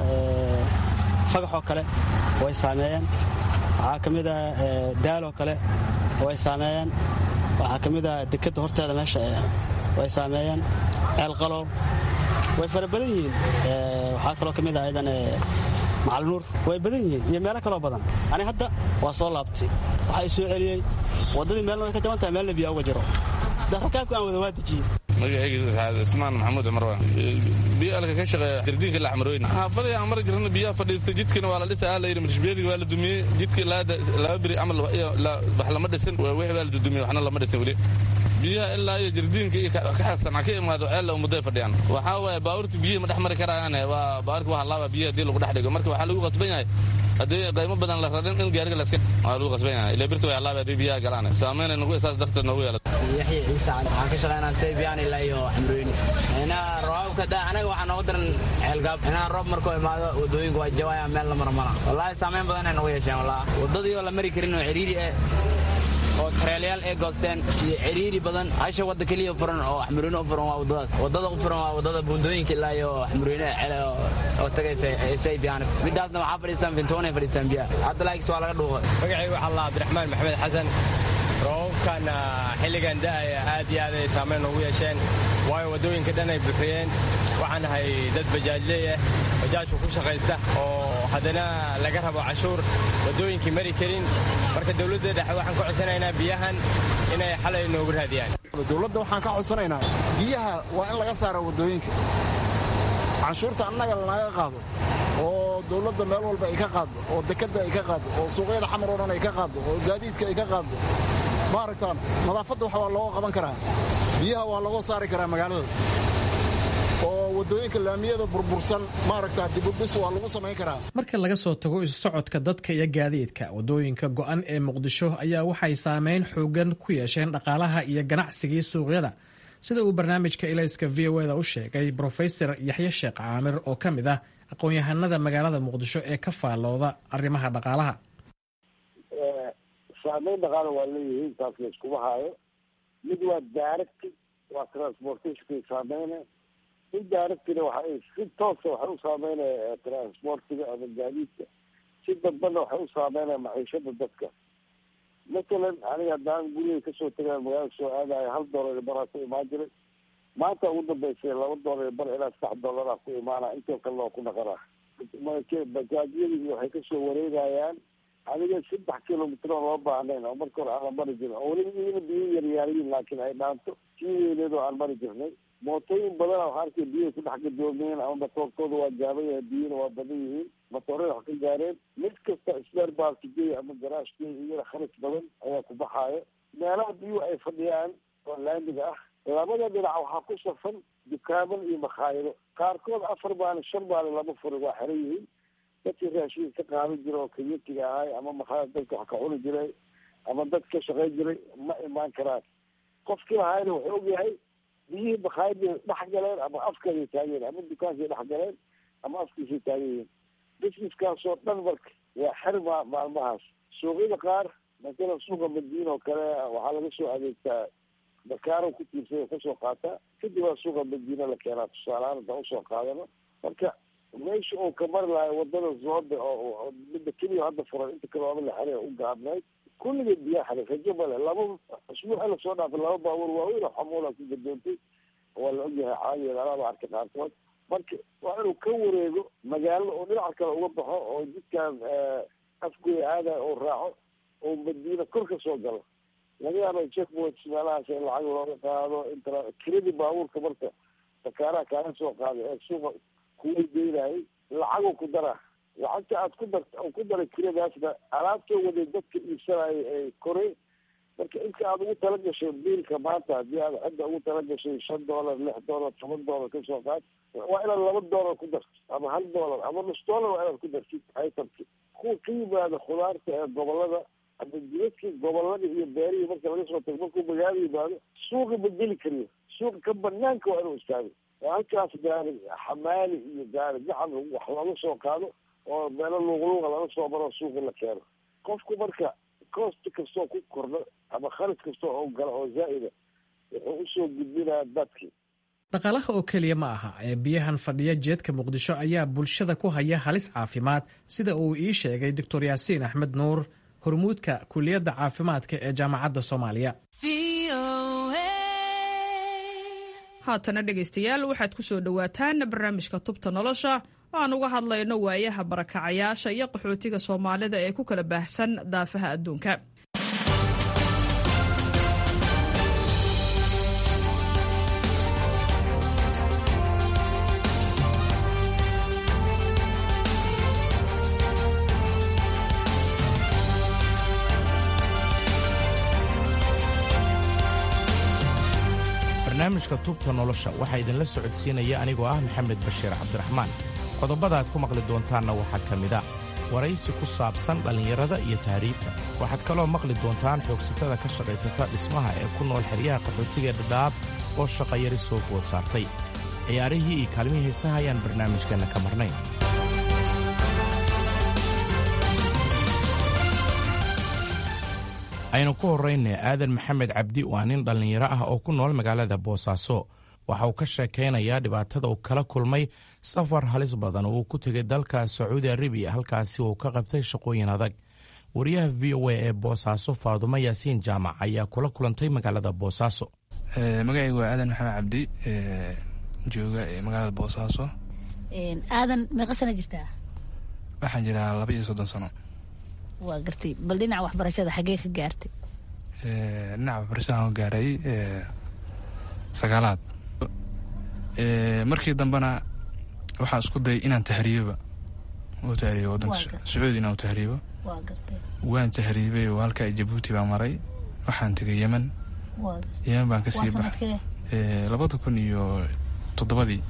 fagaxoo kale way saameeyaan waxaa ka mid a daaloo kale way saameeyaan waxaa ka mid a dekadda horteeda meesha way saameeyaan ceelqalow way fara badan yihiin waxaa kaloo ka mid a ayadan macalnuur way badan yihiin iyo meelo kaloo badan ani hadda waa soo laabtay waxaa i soo celiyey waddadii meelna way ka jaban tahay meelna biyaa uga jiro rakaabku aan wada waa dejiyey magacayga ismaan maxamuud cumar waa biyo alka ka shaqeeya jardiinka laxmarooyn xaafadii aan mari jirna biyaha fadhiistay jidkina waa la dhisa aa la yidhi marshbiyadiga waa la dumiyey jidkii laba beri camal wax lama dhisin wixii waa la dudumiyey waxna lama dhisin weli biyaha ilaa iyo jardiinka iyo kaxasanca ka imaado ceella mudday fadhiyaan waxaa waaye baabuurta biyihi ma dhex mari karayaan waa baabuurka waa halaaba biyaha haddii lagu dhex dhigo marka waxaa lagu qasban yahay haddii qaymo badan la rarin in gaariga laska waa lagu qasban yahay ilaa birta way halaaba haddii biyaha galaan saameyna nagu isaas darteed noogu yeelata yaxya ciise waxaan ka shaqeynaa saybiyan ilaa iyo xamrooyni inaa roobka da anaga waxaa noogu daran ceelgaab inaa roob markuu imaado wadooyinku waa jawaya meel la maro mala wallaahi saameyn badan ay nagu yeesheen wallahi waddadii oo la mari karin oo ciriiri eh oo tareelayaal ay goosteen iyo ciriiri badan hasha wadda keliya furan oo xamurweyne u furan waa waddadaas waddada u furan waa waddada buundooyinka ilaa iyo xamurweyne cele oo tagay saybiyan midaasna waxaa fadhiistaan fintoonay fadhiistaan biyaha hadda laakis waa laga dhuuqay magacaygu waxaa allah cabdiraxmaan maxamed xasan roobabkan xilligan da'aya aad iyo aad ay saamayn ugu yeesheen waayo waddooyinka dhan ay buuxiyeen waxaan ahay dad bajaajleeyah bajaajku ku shaqaysta oo haddana laga rabo cashuur waddooyinkii mari karin marka dowladda dhexe waxaan ka codsanaynaa biyahan inay xalay noogu raadiyaan dowladda waxaan ka codsanaynaa biyaha waa in laga saara waddooyinka canshuurta annaga lanaga qaado oo dowladda meel walba ay ka qaaddo oo dekadda ay ka qaaddo oo suuqyada xamar oo dhan ay ka qaaddo oo gaadiidka ay ka qaaddo maaragtaan nadaafadda wax waa looga qaban karaa biyaha waa looga saari karaa magaalada oo waddooyinka laamiyada burbursan maaragtaa dibudhis waa lagu samayn karaa marka laga soo tago isu socodka dadka iyo gaadiidka waddooyinka go'an ee muqdisho ayaa waxay saameyn xoogan ku yeesheen dhaqaalaha iyo ganacsigii suuqyada sida uu barnaamijka ilayska v o eda u sheegay brofesor yaxye sheekh caamir oo ka mid ah aqoon-yahanada magaalada muqdisho ee ka faallooda arrimaha dhaqaalaha saameyn dhaqaala waa leeyihiin taas la iskuma haayo mid waa direct waa transportationkay saameyna mid directina waxa si toosa waxay u saameynaya transportiga ama gaadiidka si dambana waxay u saameynaya maciishada dadka matalan aniga haddaan guriga kasoo tagaa magaalada soo aadayo hal dollar iyo baraa ku imaan jiray maanta ugu dambeysay laba dollar iyo bar ilaa saddex dollaraa ku imaana intoo kalena waa ku dhaqanaa bajaajyadii waxay kasoo wareegayaan adiga saddex kilomitr oo loo baahnayn oo marka hore aanan mari jirin oo weliba iyana biyo yaryaariyin laakiin ay dhaanto sii weyneed oo aan mari jirnay mootooyin badana waxaa arkay biyahay ku dhex gadoomiyeen ama matoorkooda waa gaaban yahay biyana waa badan yihiin matoorada wax ka gaareen mid kasta isbeer baalkigey ama garaashkey iyana khalis badan ayaa ku baxaaya meelaha biyuhu ay fadhiyaan oo laamiga ah labada dhinac waxaa ku safan dukaaman iyo makhaayado qaarkood afar maalin shan maalin lama furin waa xiran yihiin dadkii raashiin ka qaadan jira oo kayatiga ahay ama makhaayad dadka wax ka cuni jiray ama dad ka shaqayn jiray ma imaan karaan qofkii lahaayna wuxuu ogyahay biyihii makhaayadii dhex galeen ama afkeeday taageen ama dukaankay dhex galeen ama afkiisay taagan yihiin businesskaasoo dhan marka waa xirma maalmahaas suuqyada qaar masalan suuqa madiina oo kale waxaa laga soo adeegtaa bakaaro ku tiirsay oo kasoo qaataa kadib waa suuqa madiina la keenaa tusaalehaan intaan usoo qaadano marka meesha uu ka mari lahay wadada zooda oo midda keliya hadda furan inta kale waaba la xere u gaabnayd kulligeed biyaa xaray rajo male laba usbuuca lasoo dhaafay laba baabuur waaweyn oo xamuula ku gadoontay waa la ogyahay caadiyeed alaaba arkay qaarkood marka waa inuu ka wareego magaalada oo dhinaca kale uga baxo oo jidkan afgoy aada oo raaco oo madiina kor ka soo galo laga yaaba checkpoints meelahaas in lacag looga qaado intra kiradii baabuurka marka bakaaraha kaaga soo qaaday ee suuqa kuweygeynayay lacaguu ku dara lacagta aad ku dar ku daray kiradaasna alaabtoo waday dadka iibsanaya ee koray marka inta aad ugu talagashay biilka maanta haddii aad cidda ugu talagashay shan dollar lix dollar toban dollar kasoo qaad waa inaad laba dollar ku dartid ama hal dollar ama nus dollar waa inaad ku dartid itemki kuwa ka yimaada khudaarta ee gobolada ama jidadkii gobolada iyo beerihii marka laga soo tago markuu magaalo yimaado suuqa ma geli kariyo suuqa ka banaanka waa inuu istaago oo halkaas gaari xamaali iyo gaari gacan wax laga soo qaado oo meelo luuqluuqa laga soo maro suuqa la keeno qofku marka cost kastoo ku kordho ama khalis kastoo oo gala oo zaa'ida wuxuu usoo gudbinayaa dadkii dhaqaalaha oo keliya ma aha ee biyahan fadhiya jeedka muqdisho ayaa bulshada ku haya halis caafimaad sida uu ii sheegay doctor yaasiin axmed nuur hormuudka kuliyadda caafimaadka ee jaamacadda soomaaliya haatana dhegaystayaal waxaad ku soo dhowaataan barnaamijka tubta nolosha oo aan uga hadlayno waayaha barakacayaasha iyo qaxootiga soomaalida ee ku kala baahsan daafaha adduunka barnaamijka tubta nolosha waxaa idinla socodsiinaya anigoo ah maxamed bashiir cabdiraxmaan qodobada aad ku maqli doontaanna waxaa ka mid a waraysi ku saabsan dhallinyarada iyo tahriibta waxaad kaloo maqli doontaan xoogsatada ka shaqaysata dhismaha ee ku nool xeryaha qaxootiga dhadhaab oo shaqayari soo food saartay ciyaarihii iyo kaalmihii heesaha ayaan barnaamijkeenna ka marnayn aynu ku horrayna aadan maxamed cabdi waa nin dhallinyaro ah oo ku nool magaalada boosaaso waxa uu ka sheekaynayaa dhibaatada uu kala kulmay safar halis badan oo uu ku tegay dalka sacuudi arabiya halkaasi uu ka qabtay shaqooyin adag wariyaha v o a ee boosaaso faadumo yaasiin jaamac ayaa kula kulantay magaalada boosaaso magacaygu waa aadan maxamed cabdi jooga magaalada boosaaso aadan meeqa sana jirtaa waxaan jiraa laba iyo soddon sano waa gartay bal dhinaca waxbarashada xaggee ka gaartay dhinaca waxbarashada ka gaaray sagaalaad markii dambena waxaan isku dayay inaan tahriiboba u tahriibo wadanka sacuudi inaan u tahriibo waan tahriibay oo halka jabuuti baa maray waxaan tegay yemen yemen baan kasii baxay labada kun iyo toddobadii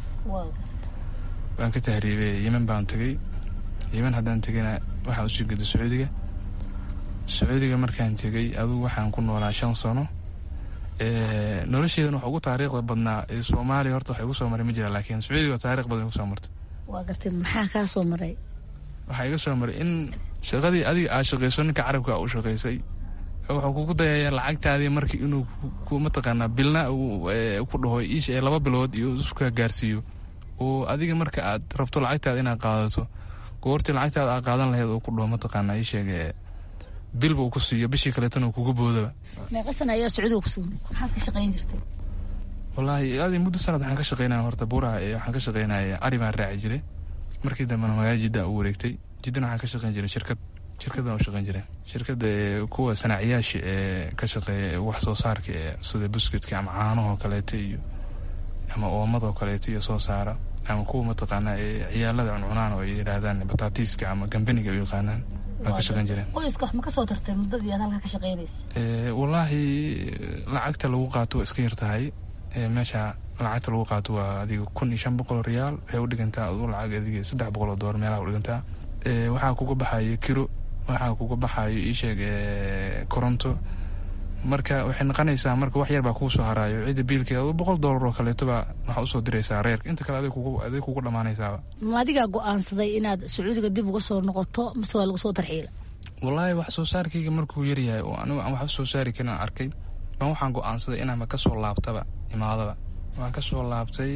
baan ka tahriibay yemen baan tegay yemen haddaan tegayna waxaan usii geday sacuudiga sacuudiga markaan tegay adugu waxaan ku noolaa shan sano nolosheedan wax ugu taariikhda badnaa soomaaliya horta wax igu soo maray ma jira laakiin sacuudiga taarikh badan igu soo martay waa gartay maxaa kaa soo maray waxaa iga soo maray in shaqadii adiga aad shaqayso ninka carabka u shaqaysay wuxuu kugu dayaya lacagtaadii markii inuu ku mataqaanaa bilna ku dhaho iisha laba bilood iyo iska gaarsiiyo oo adiga marka aad rabto lacagtaada inaad qaadato goortii lacagtaada aad qaadan lahayd oo ku dhaho mataqaanaa ii sheege bilba uu ku siiyo bishii kaleetana uu kugu boodaba meeqa sana ayaa sacuudiga ku sugan maxaad ka shaqayn jirtay wallaahi adi muddo sanad waxaan ka shaqaynaya horta buuraha ee waxaan ka shaqaynaya ari baan raaci jiray markii dambena magaala jidda u wareegtay jiddana waxaan ka shaqayn jiray shirkad shirkad baan u shaqayn jiray shirkadda kuwa sanaaciyaasha ee ka shaqeeya wax soo saarka ee sida buskudka ama caanahoo kaleeto iyo ama oomadoo kaleeto iyo soo saara ama kuwa mataqaanaa ee ciyaalada cuncunaan oo ay yidhaahdaan bataatiiska ama gambaniga u yaqaanaan waan ka shaqayn jireen qoyska wax ma kasoo tartay muddadii aad halkaa ka shaqaynaysa wallaahi lacagta lagu qaato waa iska yar tahay meesha lacagta lagu qaato waa adiga kun iyo shan boqol riyaal waxay u dhigantaa adu lacag adiga saddex boqol oo doolar meelaha u dhigantaa waxaa kuga baxayo kiro waxaa kuga baxayo iisheeg koronto marka waxay noqonaysaa marka wax yar baa kuu soo haraayo cidda biilkeeda adu boqol doolar oo kaleetoba waxaa usoo diraysaa reerka inta kale adig kugu dhammaanaysaaba ma adigaa go-aansaday inaad sacuudiga dib uga soo noqoto mise waa lagu soo tarxiila wallaahi wax soo saarkayga markuu yaryahay oo anigu aan wax soo saari karin arkay baan waxaan go-aansaday inaanba kasoo laabtaba imaadaba waan kasoo laabtay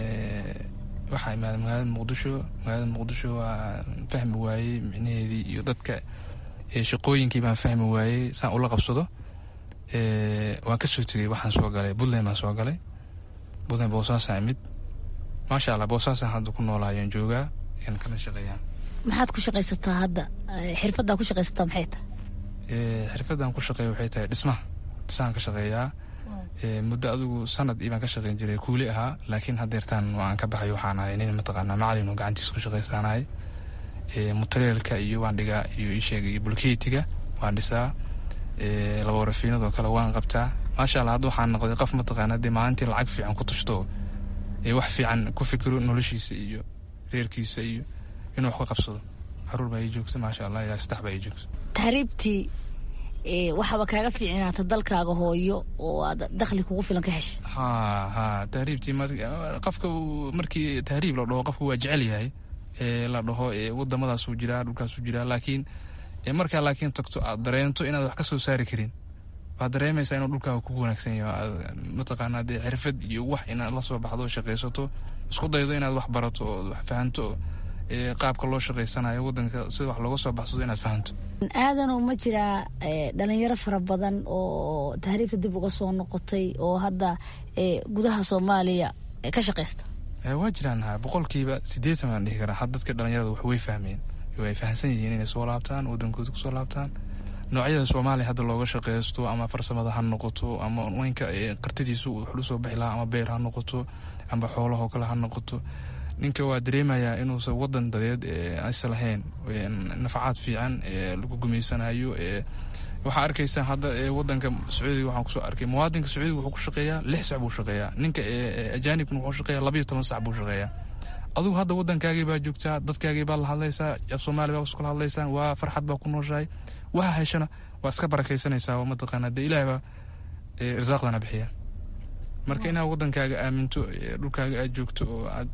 waxaa imaaday magaalada muqdisho magaalada muqdisho waa fahmi waayey micnaheedii iyo dadka shaqooyinkii baan fahmi waayey saan ula qabsado waan kasoo tegay waxaan soo galay puntland baan soo galay puntland boosaasaan imid maasha allah boosaasaan hadda ku noolaayan joogaa yan kana shaqeeyaan maxaad ku shaqaysataa hadda xirfaddaa ku shaqaysataa maxay tahay xirfaddan ku shaqeeya waxay tahay dhismaha dhismahan ka shaqeeyaa muddo adigu sanad ibaan ka shaqeyn jiray kuuli ahaa laakiin hadeertaan aan ka baxay waxaan ahay nin mataqaanaa macalin oo gacantiisa ku shaqaysaanahay mutareelka iyo waan dhigaa iyo isheega iyo bulkeetiga waan dhisaa laba rafiinadoo kale waan qabtaa maasha allah hadda waxaan noqday qof mataqaana dee maalintii lacag fiican ku tashto wax fiican ku fikiro noloshiisa iyo reerkiisa iyo inuu wax ka qabsado caruur baa ii joogta maasha allah ilaa saddex baa ii joogta tahriibtii waxaaba kaaga fiicinaata dalkaaga hooyo oo aad dakhli kugu filan ka hesha ha ha tahriibtii qofka markii tahriib la dhaho qofka waa jecel yahay la dhaho wadamadaasuu jiraa dhulkaasuu jiraa laakiin markaa laakiin tagto aad dareento inaad wax ka soo saari karin waxaad dareemaysaa inuu dhulkaaga kugu wanaagsan yahay mataqaanaa dee xirfad iyo wax inaad la soo baxdo shaqaysato isku daydo inaad wax barato oo wax fahanto qaabka loo shaqaysanayo wadanka sida wax looga soo baxsado inaad fahanto aadanow ma jiraa dhalinyaro fara badan oo tahriibka dib uga soo noqotay oo hadda gudaha soomaaliya ka shaqaysta waa jiraan ha boqolkiiba sideetan baan dhihi karaa had dadka dhalinyarada wax way fahmeen way fahamsan yihiin inay soo laabtaan wadankooda kusoo laabtaan noocyada soomaaliya hadda looga shaqeysto ama farsamada ha noqoto ama ninka qartidiisu wuxuu usoo bixi lahaa ama beer ha noqoto ama xoolahoo kale ha noqoto ninka waa dareemayaa inuusan wadan dadeed aysa lahayn nafacaad fiican lagu gumaysanayo waxaa arkaysaa hadda wadanka sacuudiga waxaan kusoo arkay muwaadinka sacuudiga wuxuu ku shaqeeyaa lix sac buu shaqeeyaa ninka ajaanibkana wuxuu shaqeeyaa labayo toban sac buu shaqeeyaa adugu hadda wadankaagii baa joogtaa dadkaagii baa la hadlaysaa af soomaali baa iskula hadlaysaan waa farxad baa ku nooshahay waxa heshana waa iska barakaysanaysaa oo mataqaana dee ilaah baa irsaaqdana bixiya marka inaad wadankaaga aaminto dhulkaaga aad joogto oo aad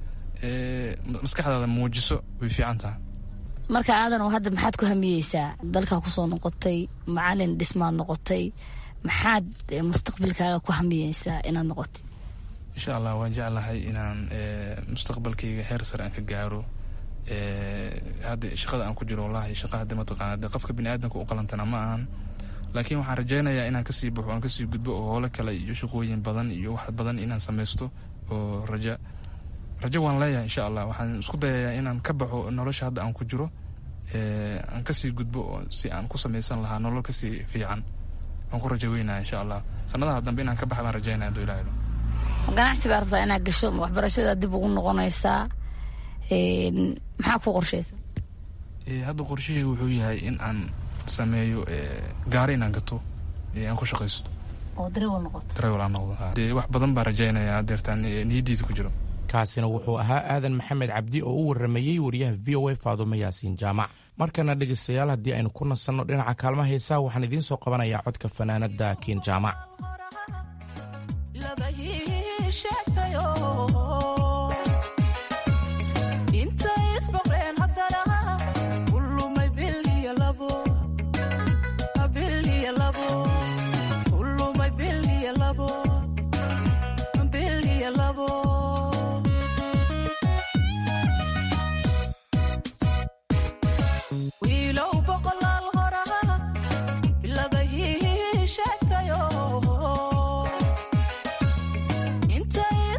maskaxdaada muujiso way fiican tahay marka aadan oo hadda maxaad ku hamiyeysaa dalkaa kusoo noqotay macalin dhismaad noqotay maxaad mustaqbalkaaga ku hamiyeysaa inaad noqotay insha allah waan jeclahay inaan mustaqbalkayga heer sare aan ka gaaro hadda shaqada aan ku jiro wallahi shaqa hadda mataqaana de qofka bini aadamka u qalantana ma ahan laakiin waxaan rajaynayaa inaan kasii baxo aan kasii gudbo oo hoole kale iyo shaqooyin badan iyo wax badan inaan samaysto oo raja rajo waan leeyahay insha allah waxaan isku dayayaa inaan ka baxo nolosha hadda aan ku jiro aan kasii gudbo oo si aan ku samaysan lahaa nolol kasii fiican waan ku rajo weynaya insha allah sanadaha dambe inaan ka baxa baan rajaynaya haduu ilahay ganacsi baa rabtaa inaad gasho waxbarashada dib ugu noqonaysaa maxaa ku qorshaysa hadda qorshahayga wuxuu yahay in aan sameeyo gaari inaan gato aan ku shaqaysto oo dareewal noqoto dareewal aan noqdo dee wax badan baa rajaynaya adeertaan niyadiisa ku jiro kaasina wuxuu ahaa aadan maxamed cabdi oo u waramayey wariyaha v o a faadumo yaasiin jaamac markana dhegaystayaal haddii aynu ku nasanno dhinaca kaalmaha heesaha waxaan idiin soo qabanayaa codka fanaanada kiin jaamac inta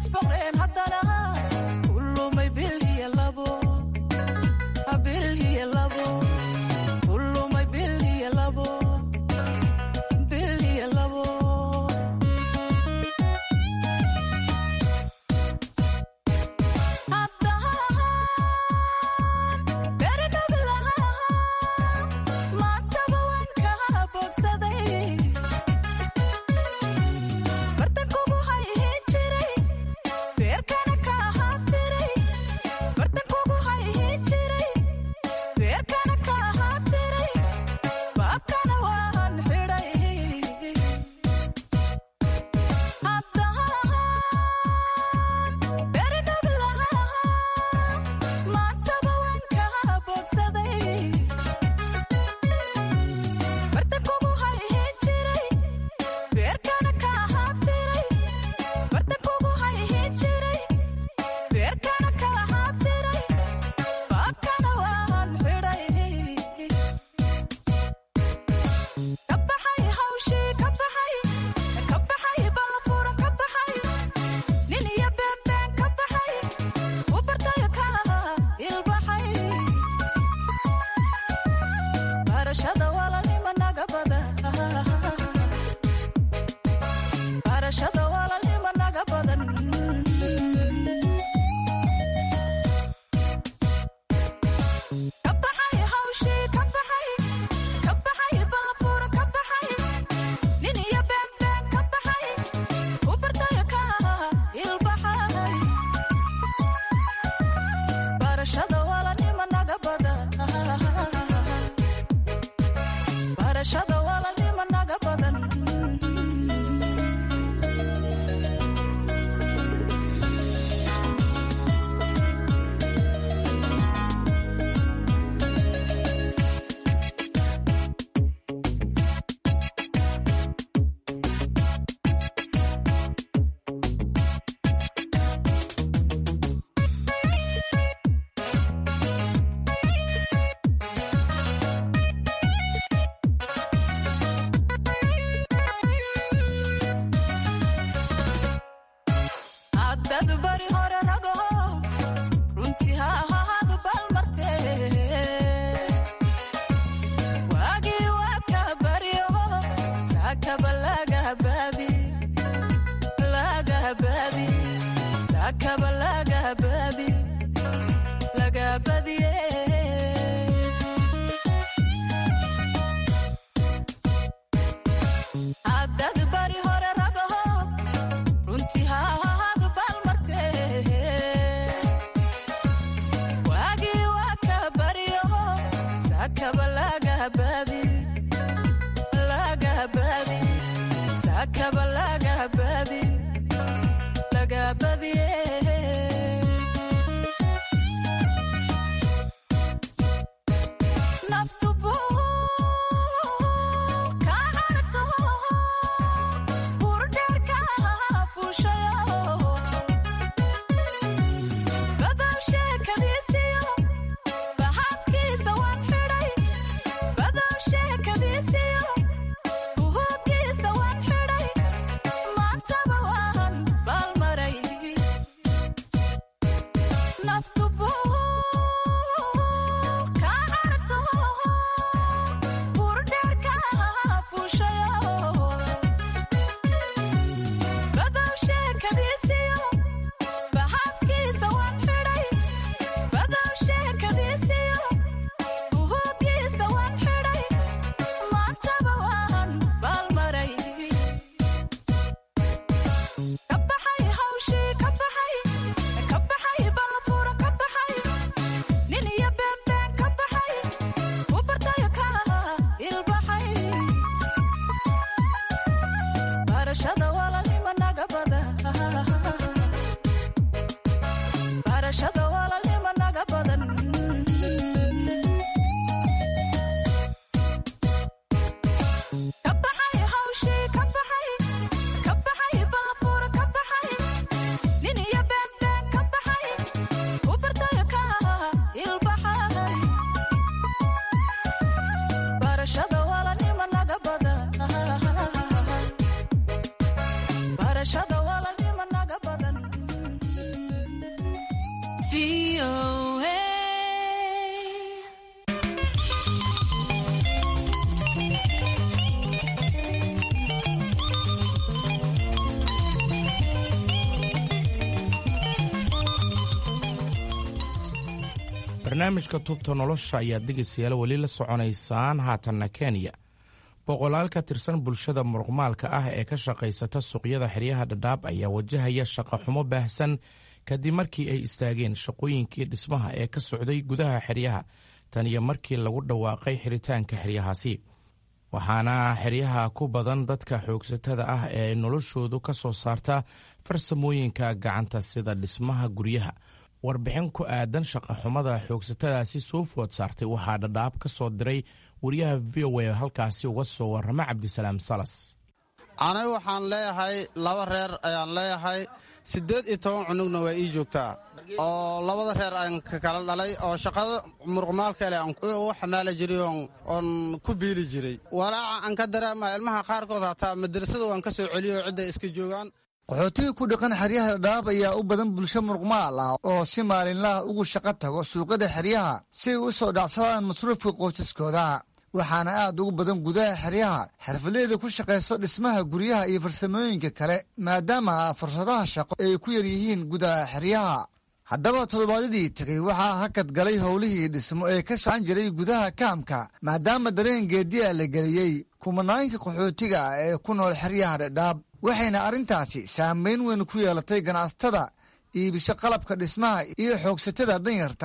barnaamijka tubta nolosha ayaad dhegaystayaal weli la soconaysaan haatanna kenya boqolaal ka tirsan bulshada muruqmaalka ah ee ka shaqaysata suuqyada xeryaha dhadhaab ayaa wajahaya shaqo xumo baahsan kadib markii ay istaageen shaqooyinkii dhismaha ee ka socday gudaha xeryaha tan iyo markii lagu dhawaaqay xiritaanka xeryahaasi waxaana xeryaha ku badan dadka xoogsatada ah ee noloshoodu ka soo saarta farsamooyinka gacanta sida dhismaha guryaha warbixin ku aadan shaqaxumada xoogsatadaasi soo food saartay waxaa dhadhaab ka soo diray wariyaha v o a halkaasi uga soo warrama cabdisalaam salas anigu waxaan leeyahay laba reer ayaan leeyahay siddeed iyo toban cunugna waa ii joogtaa oo labada reer aan ka kala dhalay oo shaqada muruqmaalkale aan u xamaali jiray oon ku biili jiray walaaca aan ka dareemaya ilmaha qaarkood hataa madrasada waan ka soo celiyo cidday iska joogaan qaxootiga ku dhaqan xeryaha dhadhaab ayaa u badan bulsho muruqmaal ah oo si maalinlaha ugu shaqo tago suuqyada xeryaha si ay u soo dhacsadaan masruufka qoysaskooda waxaana aad ugu badan gudaha xeryaha xirfadleyda ku shaqayso dhismaha guryaha iyo farsamooyinka kale maadaama fursadaha shaqo ay ku yar yihiin gudaha xeryaha haddaba toddobaadyadii tegey waxaa hakad galay howlihii dhismo ee ka socan jiray gudaha kaamka maadaama dareen geediya la geliyey kumanaanka qaxootiga ah ee ku nool xeryaha dhadhaab waxayna arrintaasi saamayn weyn ku yeelatay ganacsatada iibisho qalabka dhismaha iyo xoogsatada danyarta ah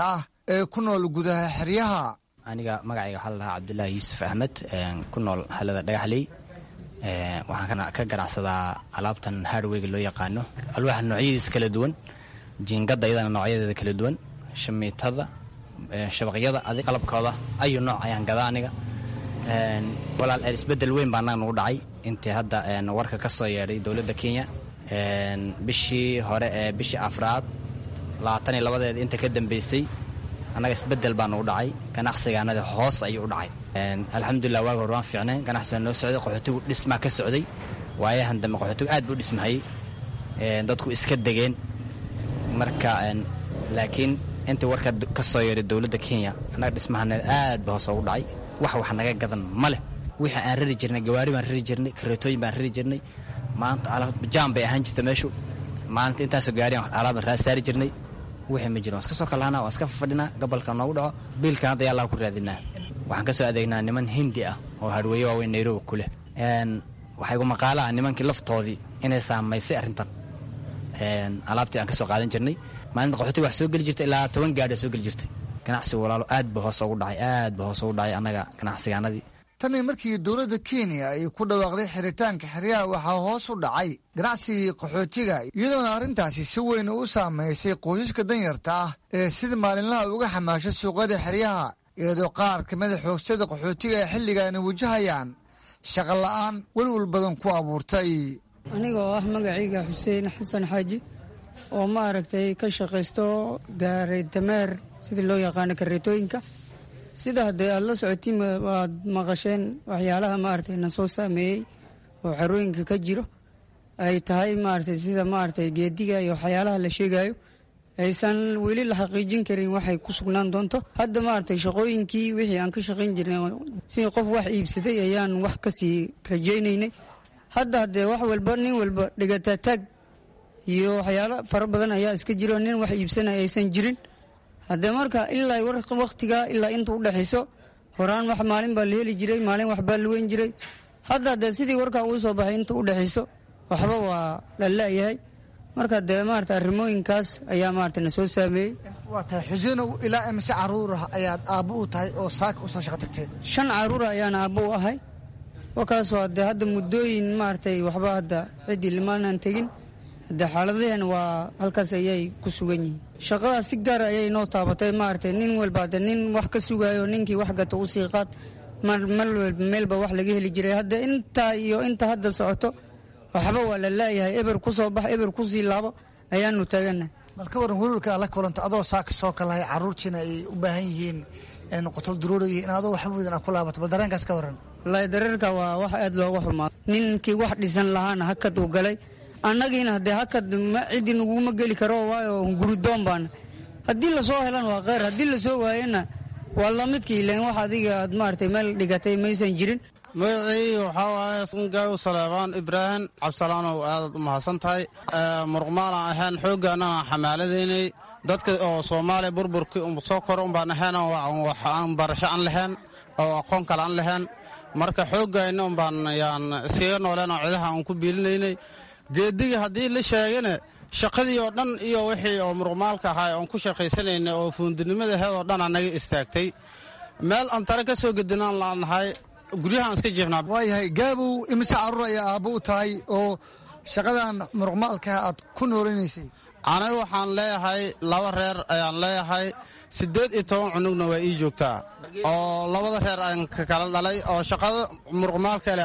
ee ku nool gudaha xeryaha aniga magacayga waxaa ladahaa cabdulaahi yuusuf axmed ku nool halada dhagaxley waxaan ka ganacsadaa alaabtan hardweyga loo yaqaano alwaaxa noocyadiisa kala duwan jiingadda iyadana noocyadeeda kala duwan shamiitada shabaqyada adig qalabkooda ayu nooc ayaan gadaa aniga walaal isbedel weyn baa annaga nagu dhacay intii hadda warka ka soo yeedhay dowladda kenya bishii hore ee bishii afraad labaatan iyo labadeeda inta ka dambeysay annaga isbedel baa nagu dhacay ganacsigaanadi hoos ayuu u dhacay alxamdulilah waaga hor waan fiicnay ganacsiga noo socday qaxootigu dhismaa ka socday waayahan dambe qaxootigu aad buu dhismahayey dadku iska degeen marka laakiin intii warka ka soo yeeray dowladda kenya annaga dhismahaneed aad ba hoos ugu dhacay wax wax naga gadan ma leh wixii aan rari jirnay gawaari baan rari jirnay kareetooyin baan rari jirnay maanta jaam bay ahaan jirta meeshu maalinta intaasoo gaariyan alaabaan raa saari jirnay wixii ma jirin waan iska soo kalahanaa waan iska fadhinaa gobolka noogu dhaco biilkan hadda yaa allah ku raadinaa waxaan ka soo adeegnaa niman hindi ah oo hadhweeye waaweyn nairobi ku leh waxay gu maqaalaha nimankii laftoodii inay saamaysay arrintan alaabtii aan ka soo qaadan jirnay maalinta qaxootiga wax soo geli jirta ilaa toban gaadhi soo geli jirtay ganacsigu walaalo aad ba hoos ugu dhacay aad ba hoos ugu dhacay annaga ganacsigaanadii tanii markii dowladda kenya ay ku dhawaaqday xiritaanka xeryaha waxaa hoos u dhacay ganacsigii qaxootiga iyadoona arrintaasi si weyn u saamaysay qoysaska danyarta ah ee sida maalinlaha uga xamaasho suuqyada xeryaha iyadoo qaar kamida xoogsada qaxootiga ay xilligaani wajahayaan shaqa la'aan welwel badan ku abuurtay anigoo ah magacayga xuseen xasan xaaji oo maaragtay ka shaqaysto gaaray dameer sidii loo yaqaano kareetooyinka sida haddee aada la socotiin waad maqasheen waxyaalaha maaragtay na soo saameeyey oo xarooyinka ka jiro ay tahay maaragtay sida maaragtay geediga iyo waxyaalaha la sheegayo aysan weli la xaqiijin karin waxay ku sugnaan doonto hadda maaragtay shaqooyinkii wixii aan ka shaqayn jirnay sidii qof wax iibsaday ayaan wax kasii rajaynaynay hadda haddee wax walba nin walba dhigataataag iyo waxyaalo fara badan ayaa iska jiro nin wax iibsanaya aysan jirin haddee marka ilaa wakhtiga ilaa inta u dhexayso horaan wax maalin baa la heli jiray maalin waxbaa la weyn jiray hadda haddee sidii warkaa uu soo baxay inta u dhexayso waxba waa la la'yahay marka dee maarata arrimooyinkaas ayaa maarata na soo saameeyey waa tahay xuseenow ilaa imise caruurah ayaad aabbo u tahay oo saaka u soo shaqo tagtay shan caruura ayaan aabbo u ahay wakaasoo haddee hadda muddooyin maaragtay waxba hadda ciddii limaanan tegin haddee xaaladaheen waa halkaas ayay ku sugan yihiin shaqadaas si gaara ayay noo taabatay maaragtay nin walba hadde nin wax ka sugaayo ninkii wax gata u sii qaad mar walba meelba wax laga heli jiray hadde intaa iyo inta hadda socoto waxba waa la laayahay eber ku soo bax eber ku sii laabo ayaanu taaganahay bal ka waran welwalka aad la kulanta adoo saaka soo kalahay carruurtiina ay u baahan yihiin qotol duruuriga in adoo waxba wedan aad ku laabato bal dareenkaas ka waran wallaahi dareerka waa wax aad looga xumaado ninkii wax dhisan lahaana hakad uu galay annagiina haddee hakad ciddi naguma geli karo waayo guridoon baana haddii lasoo helan waa kheyr haddii lasoo waayana waa lamidka ilan wax adiga aad maaragtay meel dhigatay maysan jirin magacii waxaa waaye sangaaw saleebaan ibraahim cabdisalaanow aadaad u mahadsan tahay muruqmaalaan ahayn xooggaannana xamaaladaynay dadka oo soomaaliya burburkii soo kor umbaan ahayn aan barasho aan lahayn oo aqoon kale aan lahayn marka xooggayna umbaan yaan iskaga nooleen oo cidaha aan ku biilinaynay geedigii haddii la sheegana shaqadii oo dhan iyo wixii oo muruqmaalka ahaa oon ku shaqaysanaynay oo fuundinimada aheed oo dhan anaga istaagtay meel aan tare ka soo gedinaan laanahay guryahaan iska jiifnaa waayahay gaabow imise carruur ayaa aabbo u tahay oo shaqadan muruqmaalka aad ku noolanaysay aniga waxaan leeyahay laba reer ayaan leeyahay siddeed iyo toban cunugna waa ii joogtaa oo labada reer aan ka kala dhalay oo shaqada muruqmaalkale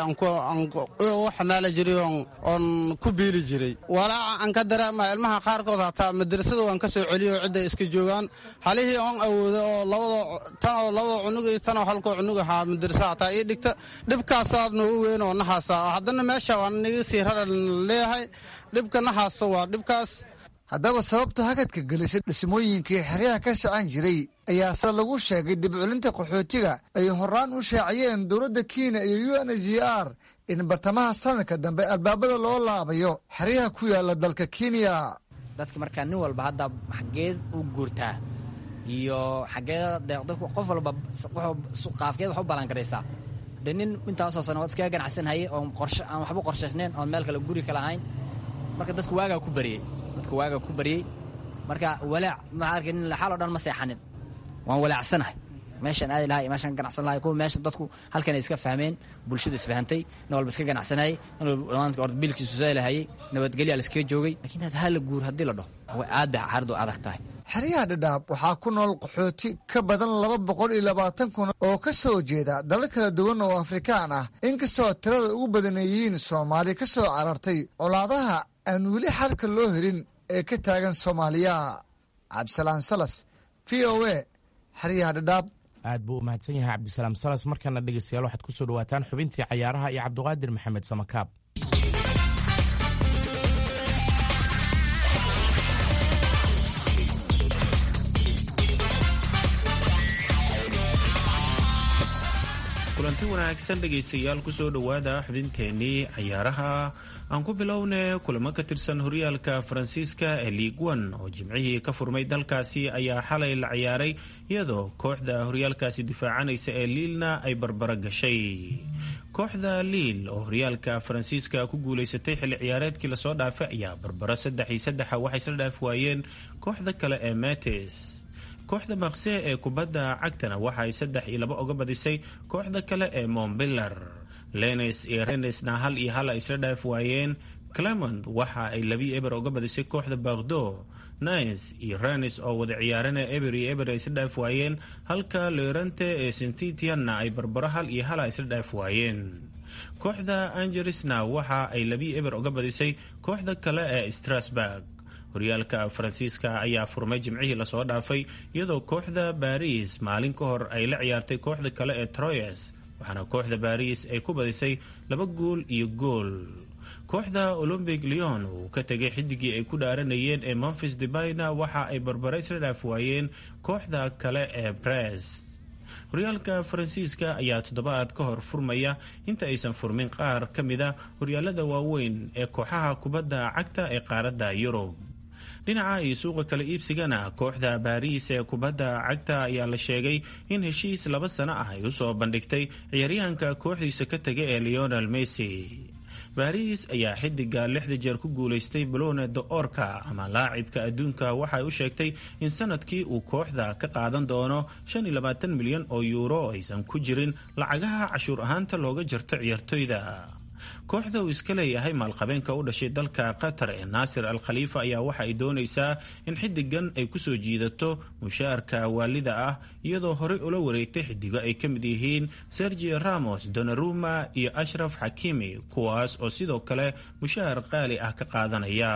u xamaali jiray oon ku biili jiray walaaca aan ka dareemaya ilmaha qaarkood hataa madrasada waan ka soo celiyo oo cidday iska joogaan halihii oon awooda oo labada tan oo labada cunug iyo tan oo halkoo cunug ahaa madrasa hataa ii dhigta dhibkaasaa noogu weyn oo nahaasa haddana meesha waan niga sii raran leeyahay dhibka nahaasa waa dhibkaas haddaba sababta hakadka gelisay dhismooyinkii xeryaha ka socon jiray ayaase lagu sheegay dibculinta qaxootiga ay horaan u shaaciyeen dowladda kenya iyo u n h r in bartamaha sanadka dambe albaabada loo laabayo xeryaha ku yaala dalka kenya dadka markaa nin walba hadda xageed u guurtaa iyo xageed qof walba qaafkeed wax u balangaraysaa de nin intaasoo sano waad iskaga ganacsanhayay oon qorshe aan waxba qorshaysnayn oon meel kale guri kale ahayn marka dadku waagaa ku baryey dadku waagaa ku baryey marka walaac maxaa arkay nin xal oo dhan ma seexanin waan walaacsanahay meeshaan aadi lahay meeshaan ganacsan lahay kuwa meesha dadku halkan ay iska fahmeen bulshadu isfahantay nin walba iska ganacsanayay nin walba orda biilkiisu saylahayay nabadgelya la iskaga joogay lakiin had hala guur haddii la dhaho way aad bay xaaradu adag tahay xeryaha dhadhaab waxaa ku nool qaxooti ka badan laba boqol iyo labaatan kun oo ka soo jeeda dalal kala duwan oo afrikaan ah inkastoo tirada ugu badan ay yihiin soomaali ka soo carartay colaadaha aan weli xalka loo helin ee ka taagan soomaaliya cabdisalaan salas v o a xeryaha dhadhaab aad buu u mahadsan yahay cabdisalaam salas markana dhegeystayaal waxaad ku soo dhawaataan xubintii cayaaraha iyo cabdiqaadir maxamed samakaab kulanti wanaagsan dhegaystayaal kusoo dhowaada xubinteennii cayaaraha aan ku bilowne kulamo ka tirsan horyaalka faransiiska ee liig one oo jimcihii ka furmay dalkaasi ayaa xalay la ciyaaray iyadoo kooxda horyaalkaasi difaacanaysa ee liilna ay barbaro gashay kooxda liil oo horyaalka faransiiska ku guulaysatay xilli ciyaareedkii lasoo dhaafay ayaa barbaro saddex iyo saddexa waxay isla dhaaf waayeen kooxda kale ee metis kooxda maqse ee kubadda cagtana waxa ay saddex iyo laba oga badisay kooxda kale ee montbillar lenes iyo renesna hal iyo hal ay isla dhaaf waayeen clement waxa ay labi eber oga badisay kooxda bakdo nines iyo renes oo wada ciyaarana eber iyo eber ay isla dhaaf waayeen halka leorante ee sentitianna ay barbaro hal iyo hala isla dhaaf waayeen kooxda angeresna waxa ay labi eber oga badisay kooxda kale ee strasburg horyaalka faransiiska ayaa furmay jimcihii lasoo dhaafay iyadoo kooxda baris maalin ka hor ay la ciyaartay kooxda kale ee troyes waxaana kooxda baris ay ku badisay laba gool iyo gool kooxda olombic leon uu ka tegay xidigii ay ku dhaaranayeen ee memphis debayna waxa ay barbare isla dhaaf waayeen kooxda kale ee brest horyaalka faransiiska ayaa toddobaad ka hor furmaya inta aysan furmin qaar ka mida horyaalada waaweyn ee kooxaha kubadda cagta ee qaaradda yurub dhinaca iyo suuqa kala iibsigana kooxda baariis ee kubadda cagta ayaa la sheegay in heshiis laba sano ah ay usoo bandhigtay ciyaaryahanka kooxdiisa ka tegay ee leonel messi baris ayaa xidiga lixda jeer ku guulaystay balone de orka ama laacibka adduunka waxay u sheegtay in sanadkii uu kooxda ka qaadan doono milyan oo yuuro oo aysan ku jirin lacagaha cashuur ahaanta looga jarto ciyaartoyda kooxda uu iska leeyahay maalqabeenka u dhashay dalka qatar ee naasir al khaliifa ayaa waxa ay doonaysaa in xidigan ay kusoo jiidato mushaarka waalida ah iyadoo horey ula wareegtay xidigo ay ka mid yihiin sergio ramos donaruma iyo ashraf xakimi kuwaas oo sidoo kale mushaar qaali ah ka qaadanaya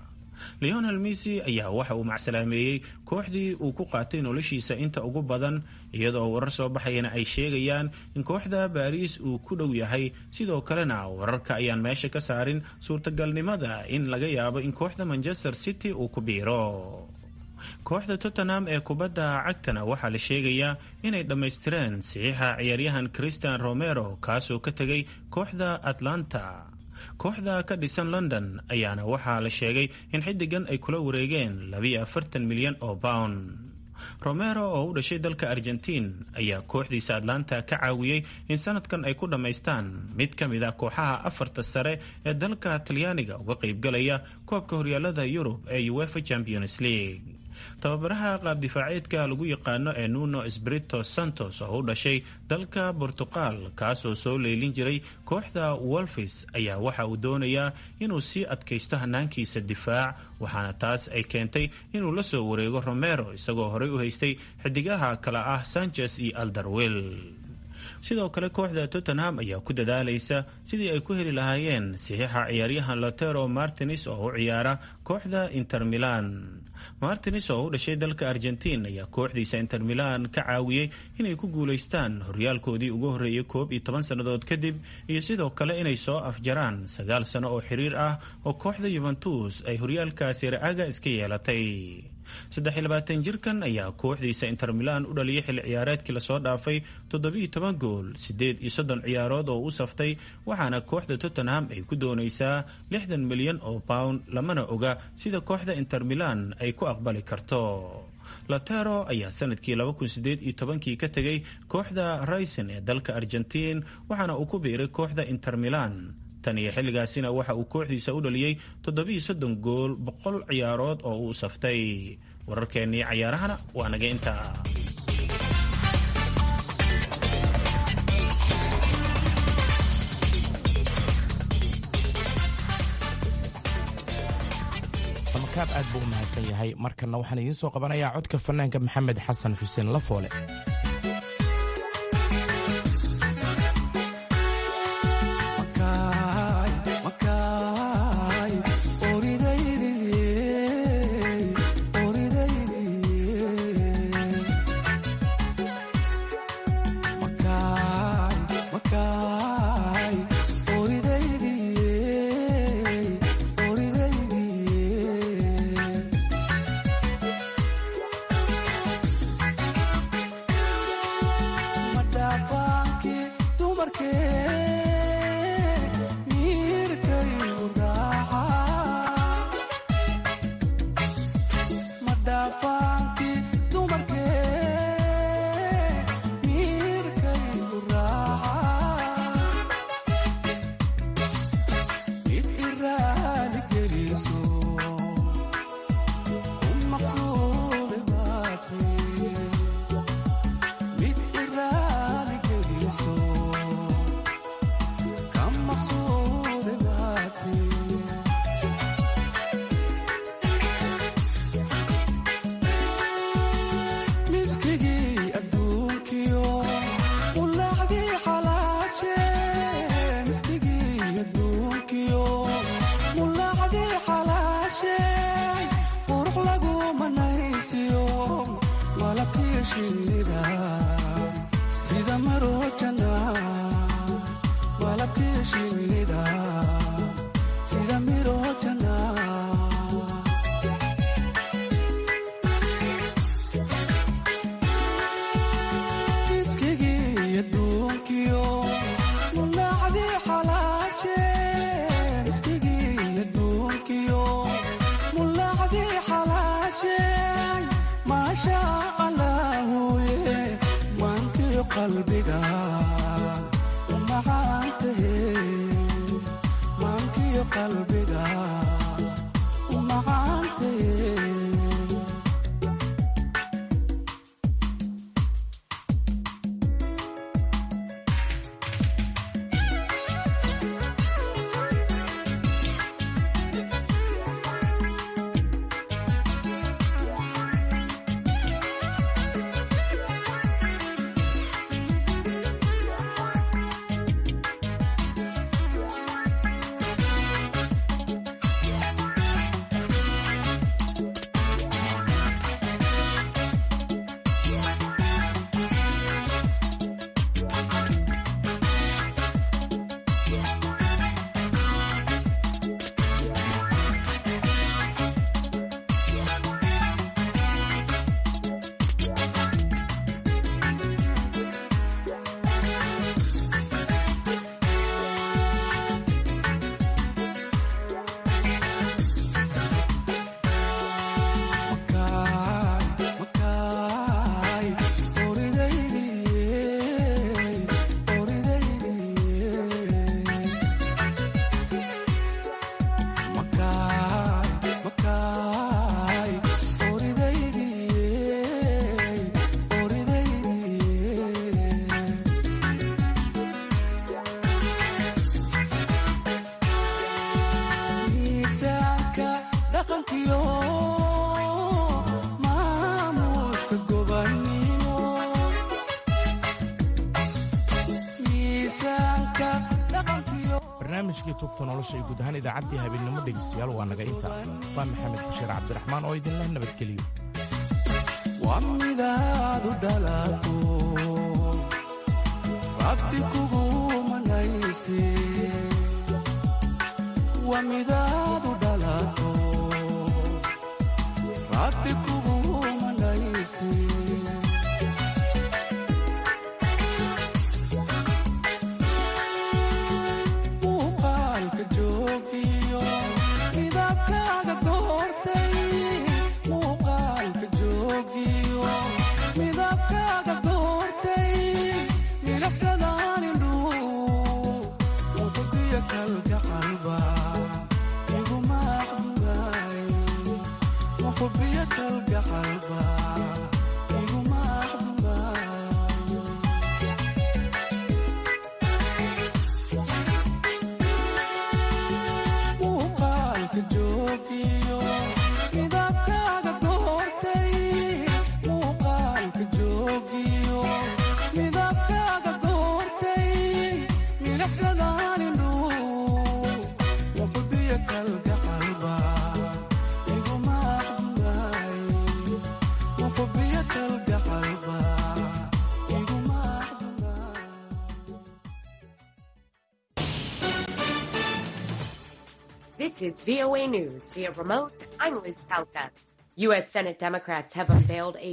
leonel messi ayaa waxa uu macsalaameeyey kooxdii uu ku qaatay noloshiisa inta ugu badan iyadoo warar soo baxayana ay sheegayaan in kooxda baariis uu ku dhow yahay sidoo kalena wararka ayaan meesha ka saarin suurtagalnimada in laga yaabo in kooxda manchester city uu ku biiro kooxda tottenham ee kubadda cagtana waxaa la sheegayaa inay dhammaystireen saxiixa ciyaaryahan christian romero kaasoo ka tegay kooxda atlanta kooxda ka dhisan london ayaana waxaa la sheegay in xidigan ay kula wareegeen milyan oo pound romero oo u dhashay dalka argentiin ayaa kooxdiisa atlanta ka caawiyey in sanadkan ay ku dhammaystaan mid ka mid a kooxaha afarta sare ee dalka talyaaniga uga qaybgalaya koobka horyaalada yurub ee uefa champions league tababaraha qaabdifaaceedka lagu yaqaano ee nuno sbrito santos oo u dhashay dalka bortuqal kaasoo soo leylin jiray kooxda wolfis ayaa waxa uu doonayaa inuu sii adkaysto hanaankiisa difaac waxaana taas ay keentay inuu la soo wareego romero isagoo horey u haystay xidigaha kale ah sanchez iyo aldarwil sidoo kale kooxda tottenham ayaa ku dadaalaysa sidii ay ku heli lahaayeen saxiixa ciyaaryahan lotero martins oo u ciyaara kooxda inter milan martins oo u dhashay dalka argentiin ayaa kooxdiisa inter milan ka caawiyey inay ku guulaystaan horyaalkoodii ugu horreeyay koob iyo toban sannadood kadib iyo sidoo kale inay soo afjaraan sagaal sano oo xiriir ah oo kooxda yuventus ay horyaalkaasi ra-aga iska yeelatay saddex iyo labaatan jirkan ayaa kooxdiisa inter milan u dhaliyay xilli ciyaareedkii lasoo dhaafay toddobiiyo toban gool siddeed iyo soddon ciyaarood oo u saftay waxaana kooxda tottenham ay ku doonaysaa lixdan milyan oo pound lamana oga sida kooxda inter milan ay ku aqbali karto latero ayaa sanadkii kii ka tegay kooxda rayson ee dalka argentiin waxaana uu ku biiray kooxda inter milan tan iyo xilligaasina waxa uu kooxdiisa u dhaliyey toddobiiyo soddon gool boqol ciyaarood oo uu saftay wararkeennii cayaarahana waa naga intaa samakaab aad buu u mahadsan yahay markanna waxaan idiin soo qabanayaa codka fanaanka maxamed xasan xuseen lafoole barnaamijkii tubta nolosha iyo guud ahaan idaacaddii habeennimo dhegeystayaal waa naga inta waa maxamed bashiir cabdiraxmaan oo idinleh nabadgeliyo waa midaadu dhalato rabbi kugu manayse waa midaadu dhalato rabbi kugu manayse muuqaalka joogiyo midabkaaga goortay muuqaalka joogiyo midabkaaga goortay milaxsadaan indhuu muxubiya kalgacalba kalgacalba iguma This is VOA News via remote. I'm Liz Palka. U.S. Senate Democrats have unveiled a